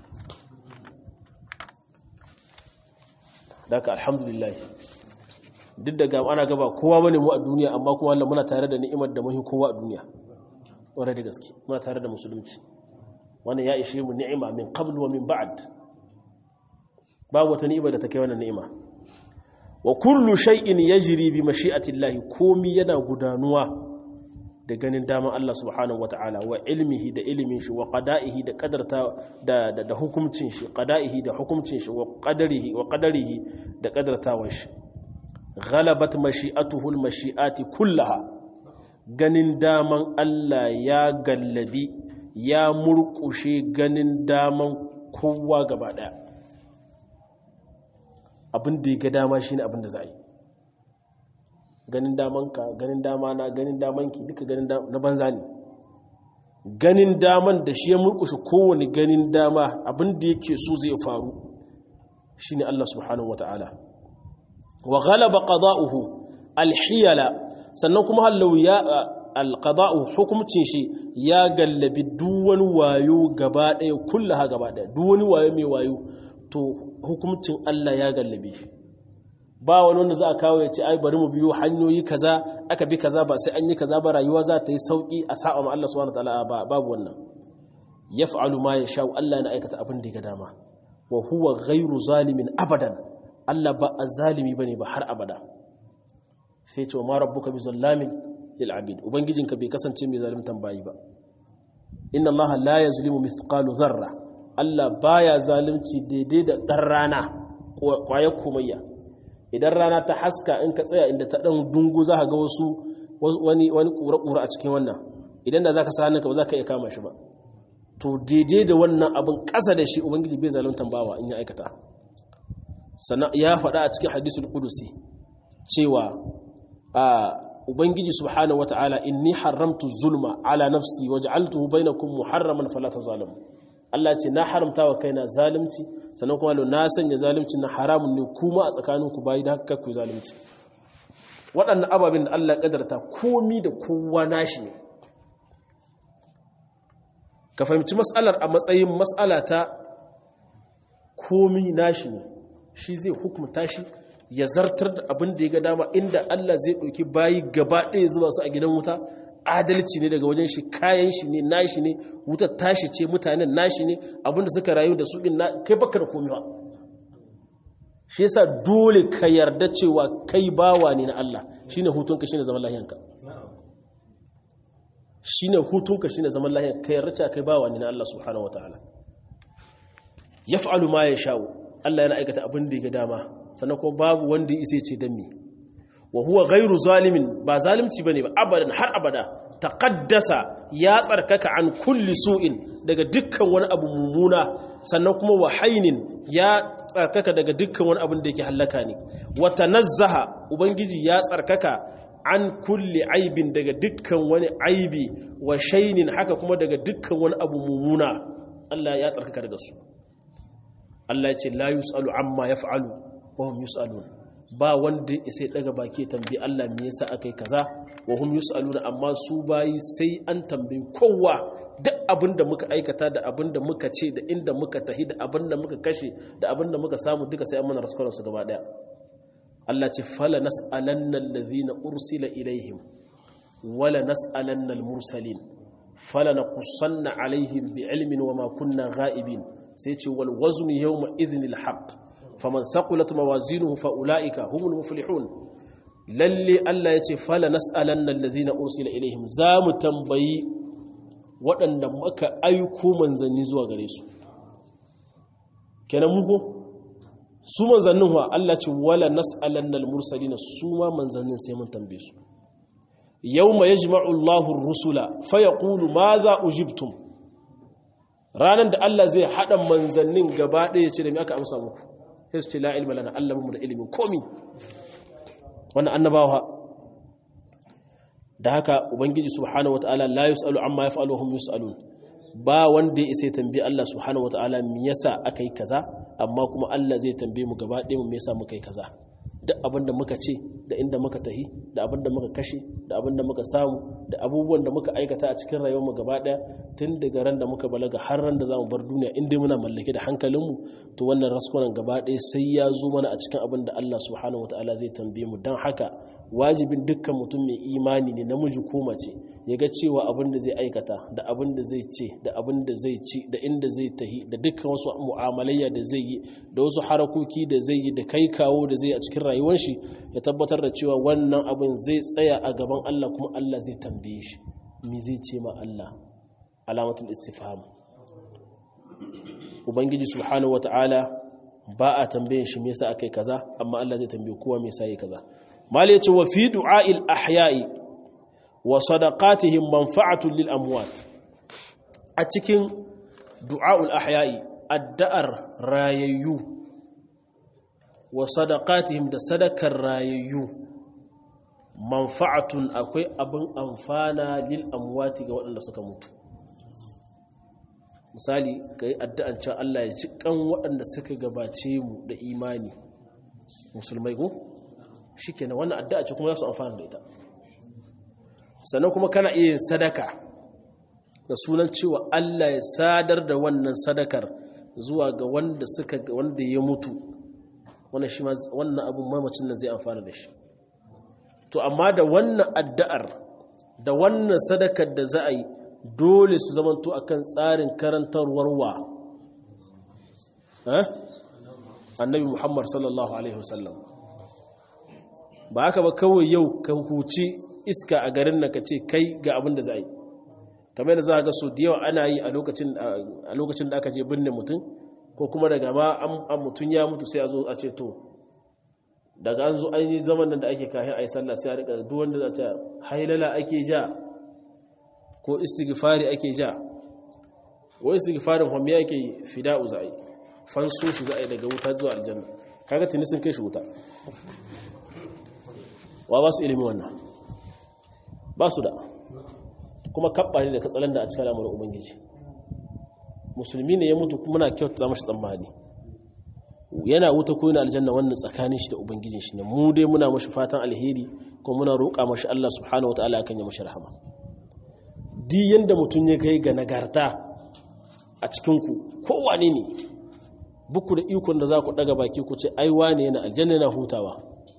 daga alhamdulillah duk da ana gaba kowa bane mu a duniya amma kuma Allah muna tare da ni'imar da muhi kowa a duniya wanda da gaske muna tare da musulunci wannan ya ishe mu ni'ima min qabl wa min ba'd babu wata ni'ima da ta kai wannan ni'ima wa kullu shay'in yajri bi mashi'ati Allah komi yana gudanuwa da ganin daman Allah subhanahu wata'ala wa ilmihi da ilimin shi wa qada'ihi da qadarta da da, hukuncin shi qada'ihi da hukuncin shi wa qadarihi wa qadarihi da qadartawan shi ghalabat mashi'atuhu al-mashi'ati kullaha ganin daman Allah ya gallabi ya murkushe ganin daman kowa gaba daya abin da ya ga dama shine abin da za a yi ganin damanka ganin dama na ganin damanki duka ganin na banza ne ganin daman da shi ya murkushe kowane ganin dama abin da yake so zai faru shine Allah subhanahu wataala wa ghalaba qada'uhu alhiyala sannan kuma hallau ya alqada'u hukumcin shi ya gallabi duk wani wayo gaba daya kullaha gaba daya duk wani wayo mai wayo to hukumcin Allah ya gallabe shi ba wani wanda za a kawo ya ce ai bari mu biyo hanyoyi kaza aka bi kaza ba sai an yi kaza ba rayuwa za ta yi sauki a sa'a ma Allah subhanahu wataala babu wannan yaf'alu ma yasha Allah na aikata abin da ya ga dama wa huwa ghairu zalimin abadan Allah ba azalimi bane ba har abada sai ce ma rabbuka bi zallamin lil abid ubangijinka bai kasance mai zalimtan bayi ba inna Allah la yazlimu mithqalu dharra Allah baya zalunci daidai da dan rana kwayar komayya idan rana ta haska in ka tsaya inda ta dan dungu za ka ga wasu wani wani kura-kura a cikin wannan idan da zaka sa hannunka ba za ka iya kama shi ba to daidai da wannan abin ƙasa da shi ubangiji bai zaluntan bawa in ya aikata sannan ya faɗa a cikin hadisul qudusi cewa a ubangiji subhanahu wataala inni haramtu zulma ala nafsi waj'altuhu bainakum muharraman fala tazalimu Allah ce na haramta wa kaina zalunci sannan kuma na sanya zalunci na haramun ne kuma a tsakaninku bayi da haka ku zalunci waɗannan ababen da Allah kadarta komi da kowa nashi ne ka fahimci matsalar a matsayin matsala ta komi nashi ne shi zai hukumta shi ya zartar da abin da ya ga dama inda Allah zai ɗauki bayi gaba ɗaya zuba su a gidan wuta adalci ne daga wajen shi kayan shi ne nashi ne wutar tashi ce mutanen nashi ne abinda suka rayu da su na kai baka da komiwa shi yasa dole ka yarda cewa kai bawa ne na Allah shine hutunka shine zaman lahiyanka shine hutunka shine zaman lahiyanka ka yarda cewa kai bawa ne na Allah subhanahu wataala yaf'alu ma yasha'u Allah yana aikata abin da ya ga dama sannan kuma babu wanda ya isa ce dan me wa huwa ghairu zalimin ba zalimci bane ba abadan har abada taqaddasa ya tsarkaka an kulli su'in daga dukkan wani abu mumuna sannan kuma wa hainin ya tsarkaka daga dukkan wani abin da yake hallaka ne wa tanazzaha ubangiji ya tsarkaka an kulli aibin daga dukkan wani aibi wa shainin haka kuma daga dukkan wani abu mumuna Allah ya tsarkaka daga su Allah ya ce la yus'alu amma yaf'alu wa hum yus'alun ba wanda sai daga baki tambayi Allah me yasa akai kaza wa hum yusaluna amma su bayi sai an tambayi kowa duk abinda muka aikata da abinda muka ce da inda muka tahi da abinda muka kashe da abinda muka samu duka sai an mana raskwaran su gaba daya Allah ce fala nas'alanna alladhina ursila ilaihim wala nas'alanna almursalin fala naqussanna alaihim bi'ilmin wama kunna ghaibin sai ce wal waznu yawma idhnil haqq faman thaqulat mawazinuhu fa ulaika humul muflihun lalle Allah yace fala nas'alanna alladhina ursila ilaihim zamu tambayi waɗanda muka aiko manzanni zuwa gare su kenan muko su manzannin wa Allah ce wala nas'alanna almursalina su ma manzannin sai mun tambaye su yawma yajma'u Allahu ar-rusula fayaqulu madha ujibtum ranan da Allah zai hada manzannin gaba ɗaya ce da me aka amsa muku sai su ce la ilma lana Allah mu da ilimin komi wannan annabawa da haka ubangiji subhanahu wataala la yusalu amma yaf'alu hum yusalun ba wanda ya isa tambayi Allah subhanahu wataala me yasa akai kaza amma kuma Allah zai tambaye mu gaba ɗaya mu me yasa muka yi kaza duk abinda muka ce da inda muka tahi da abinda muka kashe da abinda muka samu da abubuwan da muka aikata a cikin rayuwarmu gaba daya tun daga ran da muka balaga har ran da za mu bar duniya inda muna mallake da hankalinmu to wannan raskunan gaba daya sai ya zo mana a cikin abin da Allah subhanahu wataala zai tambaye mu don haka wajibin dukkan mutum mai imani ne namiji ko mace ya ga cewa abin da zai aikata da abin da zai ce da abin da zai ci da inda zai tahi da dukkan wasu mu'amalayya da zai yi da wasu harakoki da zai yi da kai kawo da zai a cikin rayuwar shi ya tabbatar da cewa wannan abin zai tsaya a gaban Allah kuma Allah zai tambaye shi me zai ce ma Allah alamatul istifham ubangiji subhanahu wata'ala ba a tambayin shi me yasa akai kaza amma Allah zai tambaye kowa me yasa yayi kaza mal yace wa fi du'a'il ahya'i wa sadaqatihim manfa'atun lil amwat a cikin du'a'ul ahya'i addu'ar rayayyu wa sadaqatihim da sadakar rayayyu manfa'atun akwai abin amfana lil amwati ga waɗanda suka mutu misali ka yi addu'an can Allah ya ji kan waɗanda suka gabace mu da imani musulmai ko shi ke wannan addu'a ce kuma za su amfana da ita sannan kuma kana iya yin sadaka da sunan cewa Allah ya sadar da wannan sadakar zuwa ga wanda suka wanda ya mutu wannan shi wannan abun mamacin nan zai amfana da shi to amma da wannan addu'ar da wannan sadakar da za a yi dole su zamanto akan tsarin karantarwar wa annabi muhammad sallallahu alaihi wasallam ba haka ba kawai yau ka huci iska a garin nan ka ce kai ga abin da za a yi kamar yadda za a ga so da yawa ana yi a lokacin da aka je binne mutum ko kuma daga ma an mutum ya mutu sai a zo a ce to daga an zo an yi zaman da ake kayan a yi sallah sai a rika duk wanda za ta hailala ake ja ko istighfari ake ja ko istighfarin homi ake fida'u za a yi fanso shi za a yi daga wuta zuwa aljanna kaga tuni sun kai shi wuta wa ba su ilimi wannan ba su da kuma kabba ne da katsalan da a cikin al'amuran ubangiji musulmi ne ya mutu kuma na kyauta mashi tsammani yana wuta ko yana aljanna wannan tsakanin shi da ubangijin shi ne mu dai muna mashi fatan alheri kuma muna roƙa mashi Allah subhanahu wataala akan ya mashi rahama di yanda mutum ya kai ga nagarta a cikin ku kowane ne buku da ikon da za ku daga baki ku ce ai wane yana aljanna yana hutawa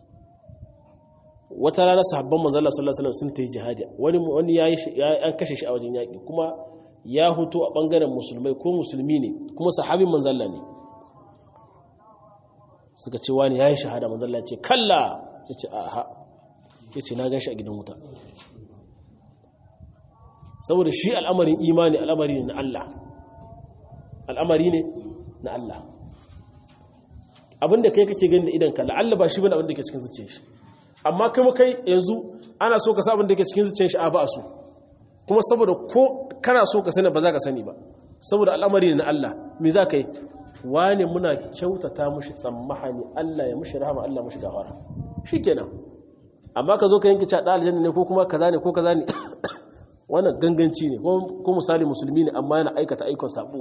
wata rana sahabban manzo Allah sallallahu alaihi wasallam sun tayi jihadi wani wani yayi an kashe shi a wajen yaki kuma ya huto a bangaren musulmai ko musulmi ne kuma sahabin manzo Allah ne suka ce wani yayi shahada manzo Allah ya ce kalla yace aha yace na gan shi a gidan wuta saboda shi al'amarin imani al'amari ne na Allah al'amari ne na Allah abinda kai kake gani da idan ka la'alla ba shi bane abinda ke cikin zuciyar shi amma kuma kai yanzu ana so ka sa abinda ke cikin zuciyar shi a ba su kuma saboda ko kana so ka sani ba za ka sani ba saboda al'amari ne na Allah me za ka yi wane muna kyautata mushi tsammahani Allah ya mushi rahama Allah mushi gafara shikenan amma ka zo ka yanke cada aljanna ne ko kuma kaza ne ko kaza ne wannan ganganci ne ko misali musulmi ne amma yana aikata aikon sabo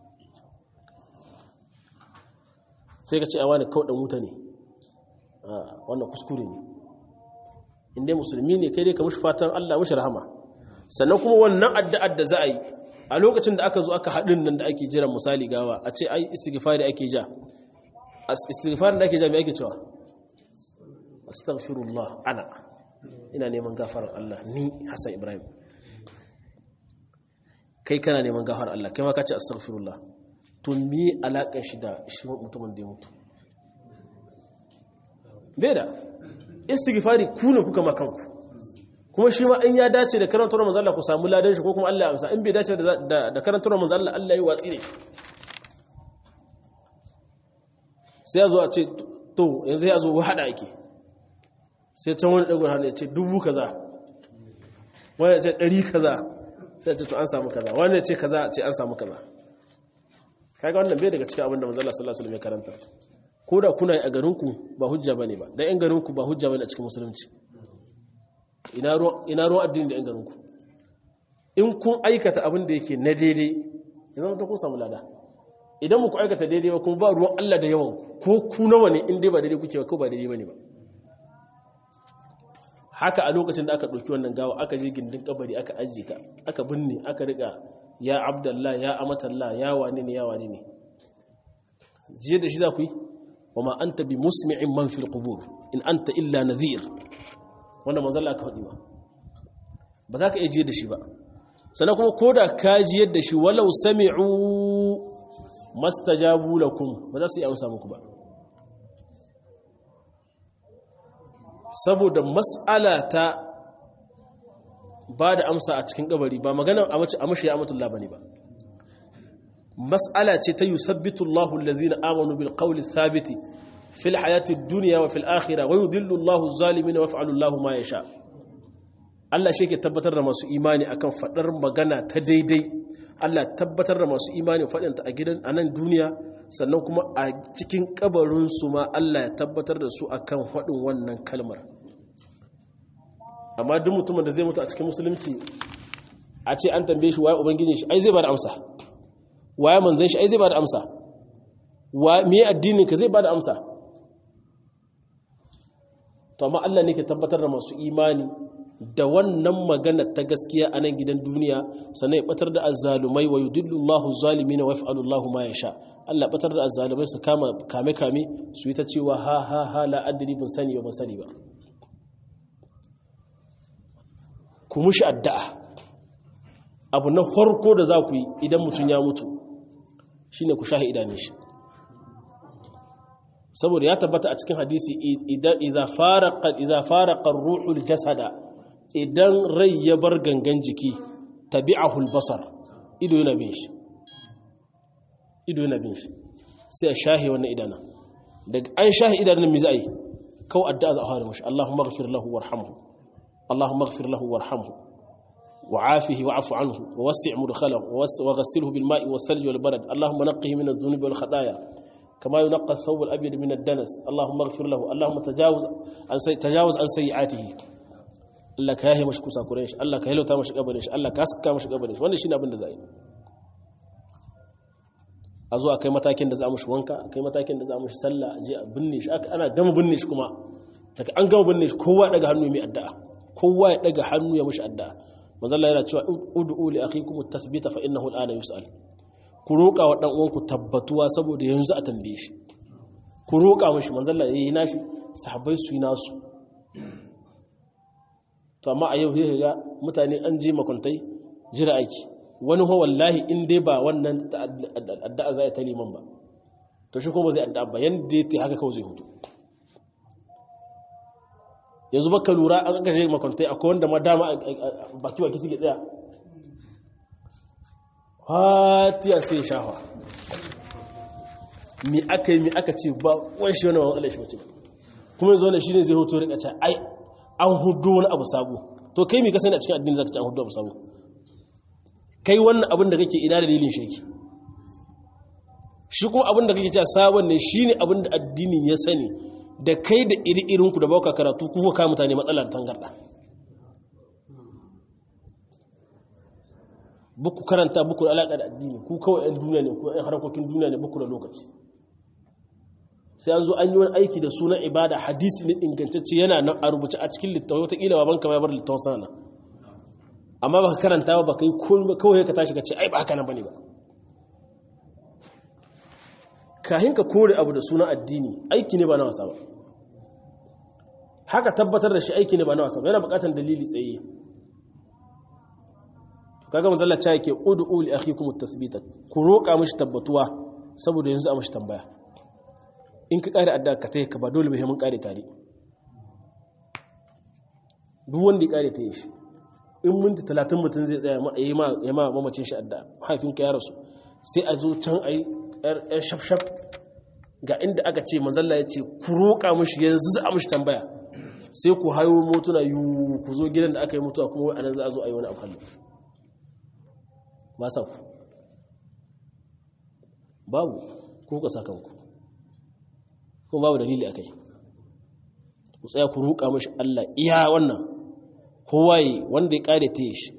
sai ka ce a wani kawai wuta ne wannan kuskure ne inda musulmi ne kai dai ka mushi fatan Allah mushi rahama sannan kuma wannan addu'ar da za a yi a lokacin da aka zo aka haɗin nan da ake jiran misali gawa a ce ai istighfari ake ja istighfari da ake ja me ake cewa astaghfirullah ana ina neman gafarar Allah ni Hassan Ibrahim kai kana neman gafarar Allah kai ma ka ce astaghfirullah to me alaƙar shi da shi mutumin da ya mutu bai da istighfari ku ne kuka ma kanku kuma shi ma in ya dace da karantar manzo Allah ku samu ladan shi ko kuma Allah ya amsa in bai dace da da karantar manzo Allah Allah ya watsi ne sai ya zo a ce to yanzu ya zo hada ake sai can wani dagon hannu ya ce dubu kaza wani ya ce ɗari kaza sai ya ce to an samu kaza wani ya ce kaza ce an samu kaza kaga wannan bai daga cikin abin da manzo Allah sallallahu alaihi wasallam ya karanta ko da kuna yi a garinku ba hujja bane ba dan yan garinku ba hujja bane a cikin musulunci ina ruwan ina ruwan addini da yan garinku in kun aikata abin da yake na daidai idan ta kun samu lada idan muku aikata daidai ba kuma ba ruwan Allah da yawan ko ku nawa ne in dai ba daidai kuke ba ko ba daidai bane ba haka a lokacin da aka ɗauki wannan gawa aka je gindin kabari aka ajiye ta aka binne aka riƙa ya abdallah ya amatallah ya wane ne ya wane ne jiye da shi za ku yi wa ma anta bi musmi'in man fil qubur in anta illa nadhir wanda manzo Allah ka faɗi ba ba za ka iya jiye da shi ba sannan kuma koda ka jiyar da shi walau sami'u mastajabu lakum ba za su yi amsa muku ba saboda mas'ala ta ba da amsa a cikin kabari ba magana a mace a mashi ya amatullah bane ba mas'ala ce ta yusabbitu Allahu allazina amanu bil qawli thabiti fil hayati dunya wa fil akhirah wa yudhillu Allahu zalimin wa yaf'alu Allahu ma yasha Allah shi ke tabbatar da masu imani akan fadar magana ta daidai Allah tabbatar da masu imani fadin ta a gidan anan duniya sannan kuma a cikin kabarin su ma Allah ya tabbatar da su akan fadin wannan kalmar amma duk mutumin da zai mutu a cikin musulunci a ce an tambaye shi waye ubangijin shi ai zai bada amsa waye manzon shi ai zai bada amsa wa me addinin ka zai bada amsa to amma Allah ne ke tabbatar da masu imani da wannan magana ta gaskiya a nan gidan duniya sannan ya batar da azzalumai wa yudillu Allahu zalimina wa yaf'alu Allahu ma yasha Allah batar da azzalumai su kama kame kame su yi ta cewa ha ha ha la adri bin sani ba ban sani ba ku mushi addu'a abu na farko da za ku yi idan mutum ya mutu shine ku shahi idanun shi saboda ya tabbata a cikin hadisi idza faraqa idza faraqa ar-ruhul jasada idan rai ya bar gangan jiki tabi'ahu al-basar ido yana bin shi ido yana bin shi sai a shahi wannan idana daga an shahi idanun mi za a yi kawai addu'a za a fara mashi Allahumma ighfir lahu warhamhu Allahumma ighfir lahu warhamhu وعافه واعف عنه ووسع مدخله وغسله بالماء والثلج والبرد اللهم نقه من الذنوب والخطايا كما ينقى الثوب الابيض من الدنس اللهم اغفر له اللهم تجاوز عن سي... تجاوز عن سيئاته Allah ka yahe mashi kusa kuren shi Allah ka halauta mashi gabarin shi Allah ka saka mashi gabarin shi wannan shine abin da za a yi a zo a kai matakin da za a mashi wanka a kai matakin da za a mashi sallah a je a binne shi ana gama binne shi kuma daga an gama binne shi kowa ya daga hannu mai addu'a kowa ya daga hannu ya mashi addu'a manzalla yana cewa ud'u li akhikum at-tathbita fa innahu al-ana yus'al ku roƙa wa dan uwanku tabbatuwa saboda yanzu a tambaye shi ku roƙa mishi manzalla yayi nashi sahabbai su yi nasu to amma a yau sai ga mutane an ji makuntai jira aiki wani ho wallahi in dai ba wannan addu'a zai ta liman ba to shi kuma zai addu'a ba yanda yake haka kawai zai hutu yanzu baka lura an aka je makwantai akwai wanda ma dama baki baki suke tsaya fatiya sai ya shafa mi aka yi mi aka ce ba wani shi wani wani alashi wace kuma yanzu wani shi ne zai hoto rika ce ai an hudu wani abu sabo to kai mi ka sani a cikin addini zaka ce an hudu abu sabo kai wannan abin da kake ina dalilin shi yake shi kuma abin da kake cewa sabon ne shine abin da addinin ya sani da kai da iri-irinku da bauka karatu kuka kawo mutane matsalar tangarda buku karanta buku da alaƙa da addini ku kawai 'yan duniya ne ku 'yan harkokin duniya ne buku da lokaci sai an zo an yi wani aiki da sunan ibada hadisi ne ingantacce yana nan a rubuce a cikin littawai wataƙila baban kama ya bar littawai sana amma ba ka karanta ba ka yi kawai ka tashi ka ce ai ba haka nan ba ne ba kahin ka kore abu da sunan addini aiki ne ba na wasa ba haka tabbatar da shi aiki ne ba na wasa ba yana bukatar dalili tsaye kaga manzalla cha yake ud'u li akhikum at-tathbita ku roka mishi tabbatuwa saboda yanzu a mishi tambaya in ka kare addu'a ka tayi ka ba dole bai mun kare tare duk wanda ya kare ta yi shi in minti 30 mutum zai tsaya ya ma ya ma mamacin shi addu'a mahaifinka ya rasu sai a zo can ayi yar shafshaf ga inda aka ce manzalla ya ce ku roƙa mashi yanzu za a mashi tambaya sai ku hayo motuna yiwu ku zo gidan da aka yi mutuwa kuma anan za a zo a yi wani abu ba sa ku babu ku ka sa kanku kuma babu dalili a kai ku tsaya ku roƙa mashi Allah iya wannan kowaye wanda ya ƙare ta yi shi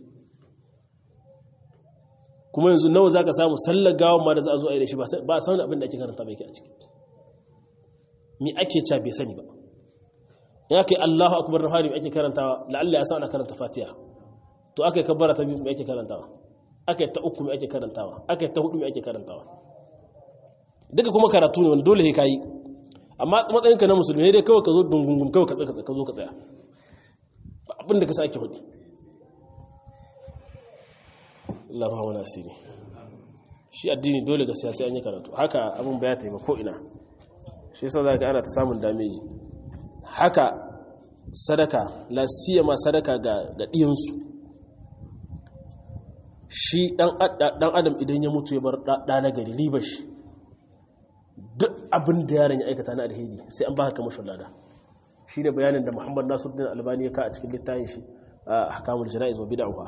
kuma yanzu nawa za ka samu sallar gawan ma da za a zo a yi da shi ba a samun abin da ake karanta bai ke a ciki mi ake ca bai sani ba ya kai allahu akubar na hari ake karantawa la'alla ya sa ana karanta fatiha to aka yi kabbara ta biyu mai ake karantawa aka yi ta uku mai ake karantawa aka yi ta hudu mai ake karantawa duka kuma karatu ne wanda dole ka yi amma matsayinka na musulmi dai kawai ka zo dungungun kawai ka zo ka tsaya abin da ka sa ake hudu Allah ruwa asiri shi addini dole ga siyasi an yi karatu haka abin baya ta yi ba ko ina shi yasa za ga ana ta samun dameji haka sadaka la ma sadaka ga ga diyansu shi dan adam idan ya mutu ya bar da na gari ribar shi duk abin da yaron ya aikata na alheri sai an baka kamar lada shi ne bayanin da Muhammad Nasiruddin Albani ya ka a cikin littafin shi a ahkamul jana'iz wa bid'ah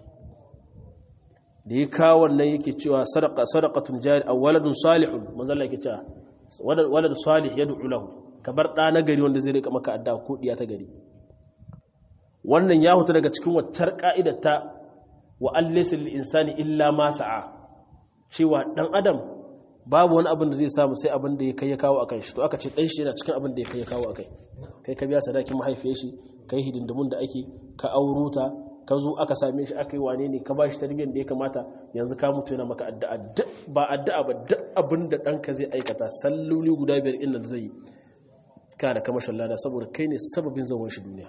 da ya kawo wannan yake cewa sadaqatun jari aw waladun salihun manzalla yake cewa walad salih yad'u lahu kabar da na gari wanda zai rika maka adda ko diya ta gari wannan ya huta daga cikin waccar ka'idar ta wa allaysa lil insani illa ma sa'a cewa dan adam babu wani abin da zai samu sai abin da ya kai ya kawo akan shi to aka ce dan shi yana cikin abin da ya kai ya kawo akai kai ka biya sadakin mahaifiyar shi kai hidindimun da ake ka auro ta ka zo aka same shi aka yi wane ne ka ba shi tarbiyyar da ya kamata yanzu ka mutu yana maka addu'a ba addu'a ba duk abin da ɗanka zai aikata salloli guda biyar inda zai yi ka da kamashin lada saboda kai ne sababin zaman shi duniya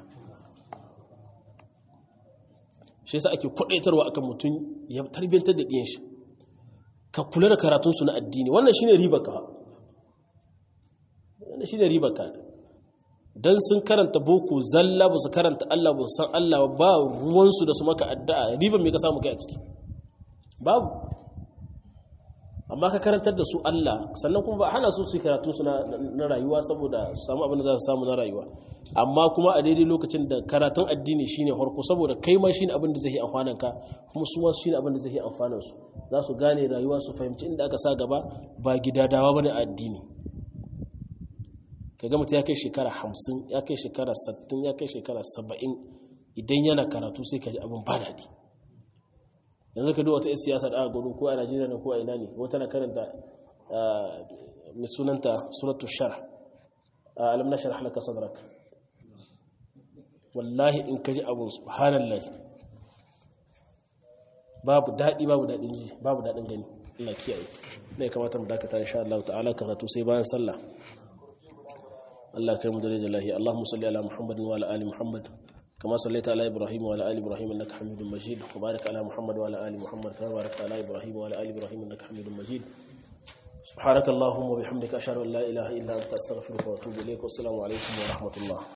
shi yasa ake kwadaitarwa akan mutum ya tarbiyyantar da ɗiyan shi ka kula da karatunsu na addini wannan shine ribar ka wannan shine ribar ka dan sun karanta boko zalla ba su karanta Allah ba san Allah ba ruwansu da su maka addu'a ribar me ka samu kai a ciki babu amma ka karantar da su Allah sannan kuma ba hana su su yi karatu su na rayuwa saboda su samu abin da za su samu na rayuwa amma kuma a daidai lokacin da karatun addini shine harko saboda kai ma shine abin da zai yi amfanin ka kuma su ma shine abin da zai yi amfanin su za su gane rayuwa su fahimci inda aka sa gaba ba gidadawa bane a addini kaga mutum ya kai shekara hamsin ya kai shekara sattin ya kai shekara saba'in idan yana karatu sai ka ji abin ba daɗi yanzu ka duwata yan siyasa da aka gudu ko a najeriya ne ko a ina ne wata na karanta mai sunanta sunatu shara alam na shara halaka sadrak wallahi in ka ji abin subhanallah babu daɗi babu daɗin ji babu daɗin gani Allah kiyaye ne kamata mu dakata insha Allah ta'ala karatu sai bayan sallah Allah kai mu da lahi Allahumma salli ala Muhammadin wa ala ali Muhammad كما صليت على إبراهيم وعلى آل إبراهيم إنك حميد مجيد وبارك على محمد وعلى آل محمد كما باركت على إبراهيم وعلى آل إبراهيم إنك حميد مجيد سبحانك اللهم وبحمدك أشهد أن لا إله إلا أنت أستغفرك وأتوب إليك والسلام عليكم ورحمة الله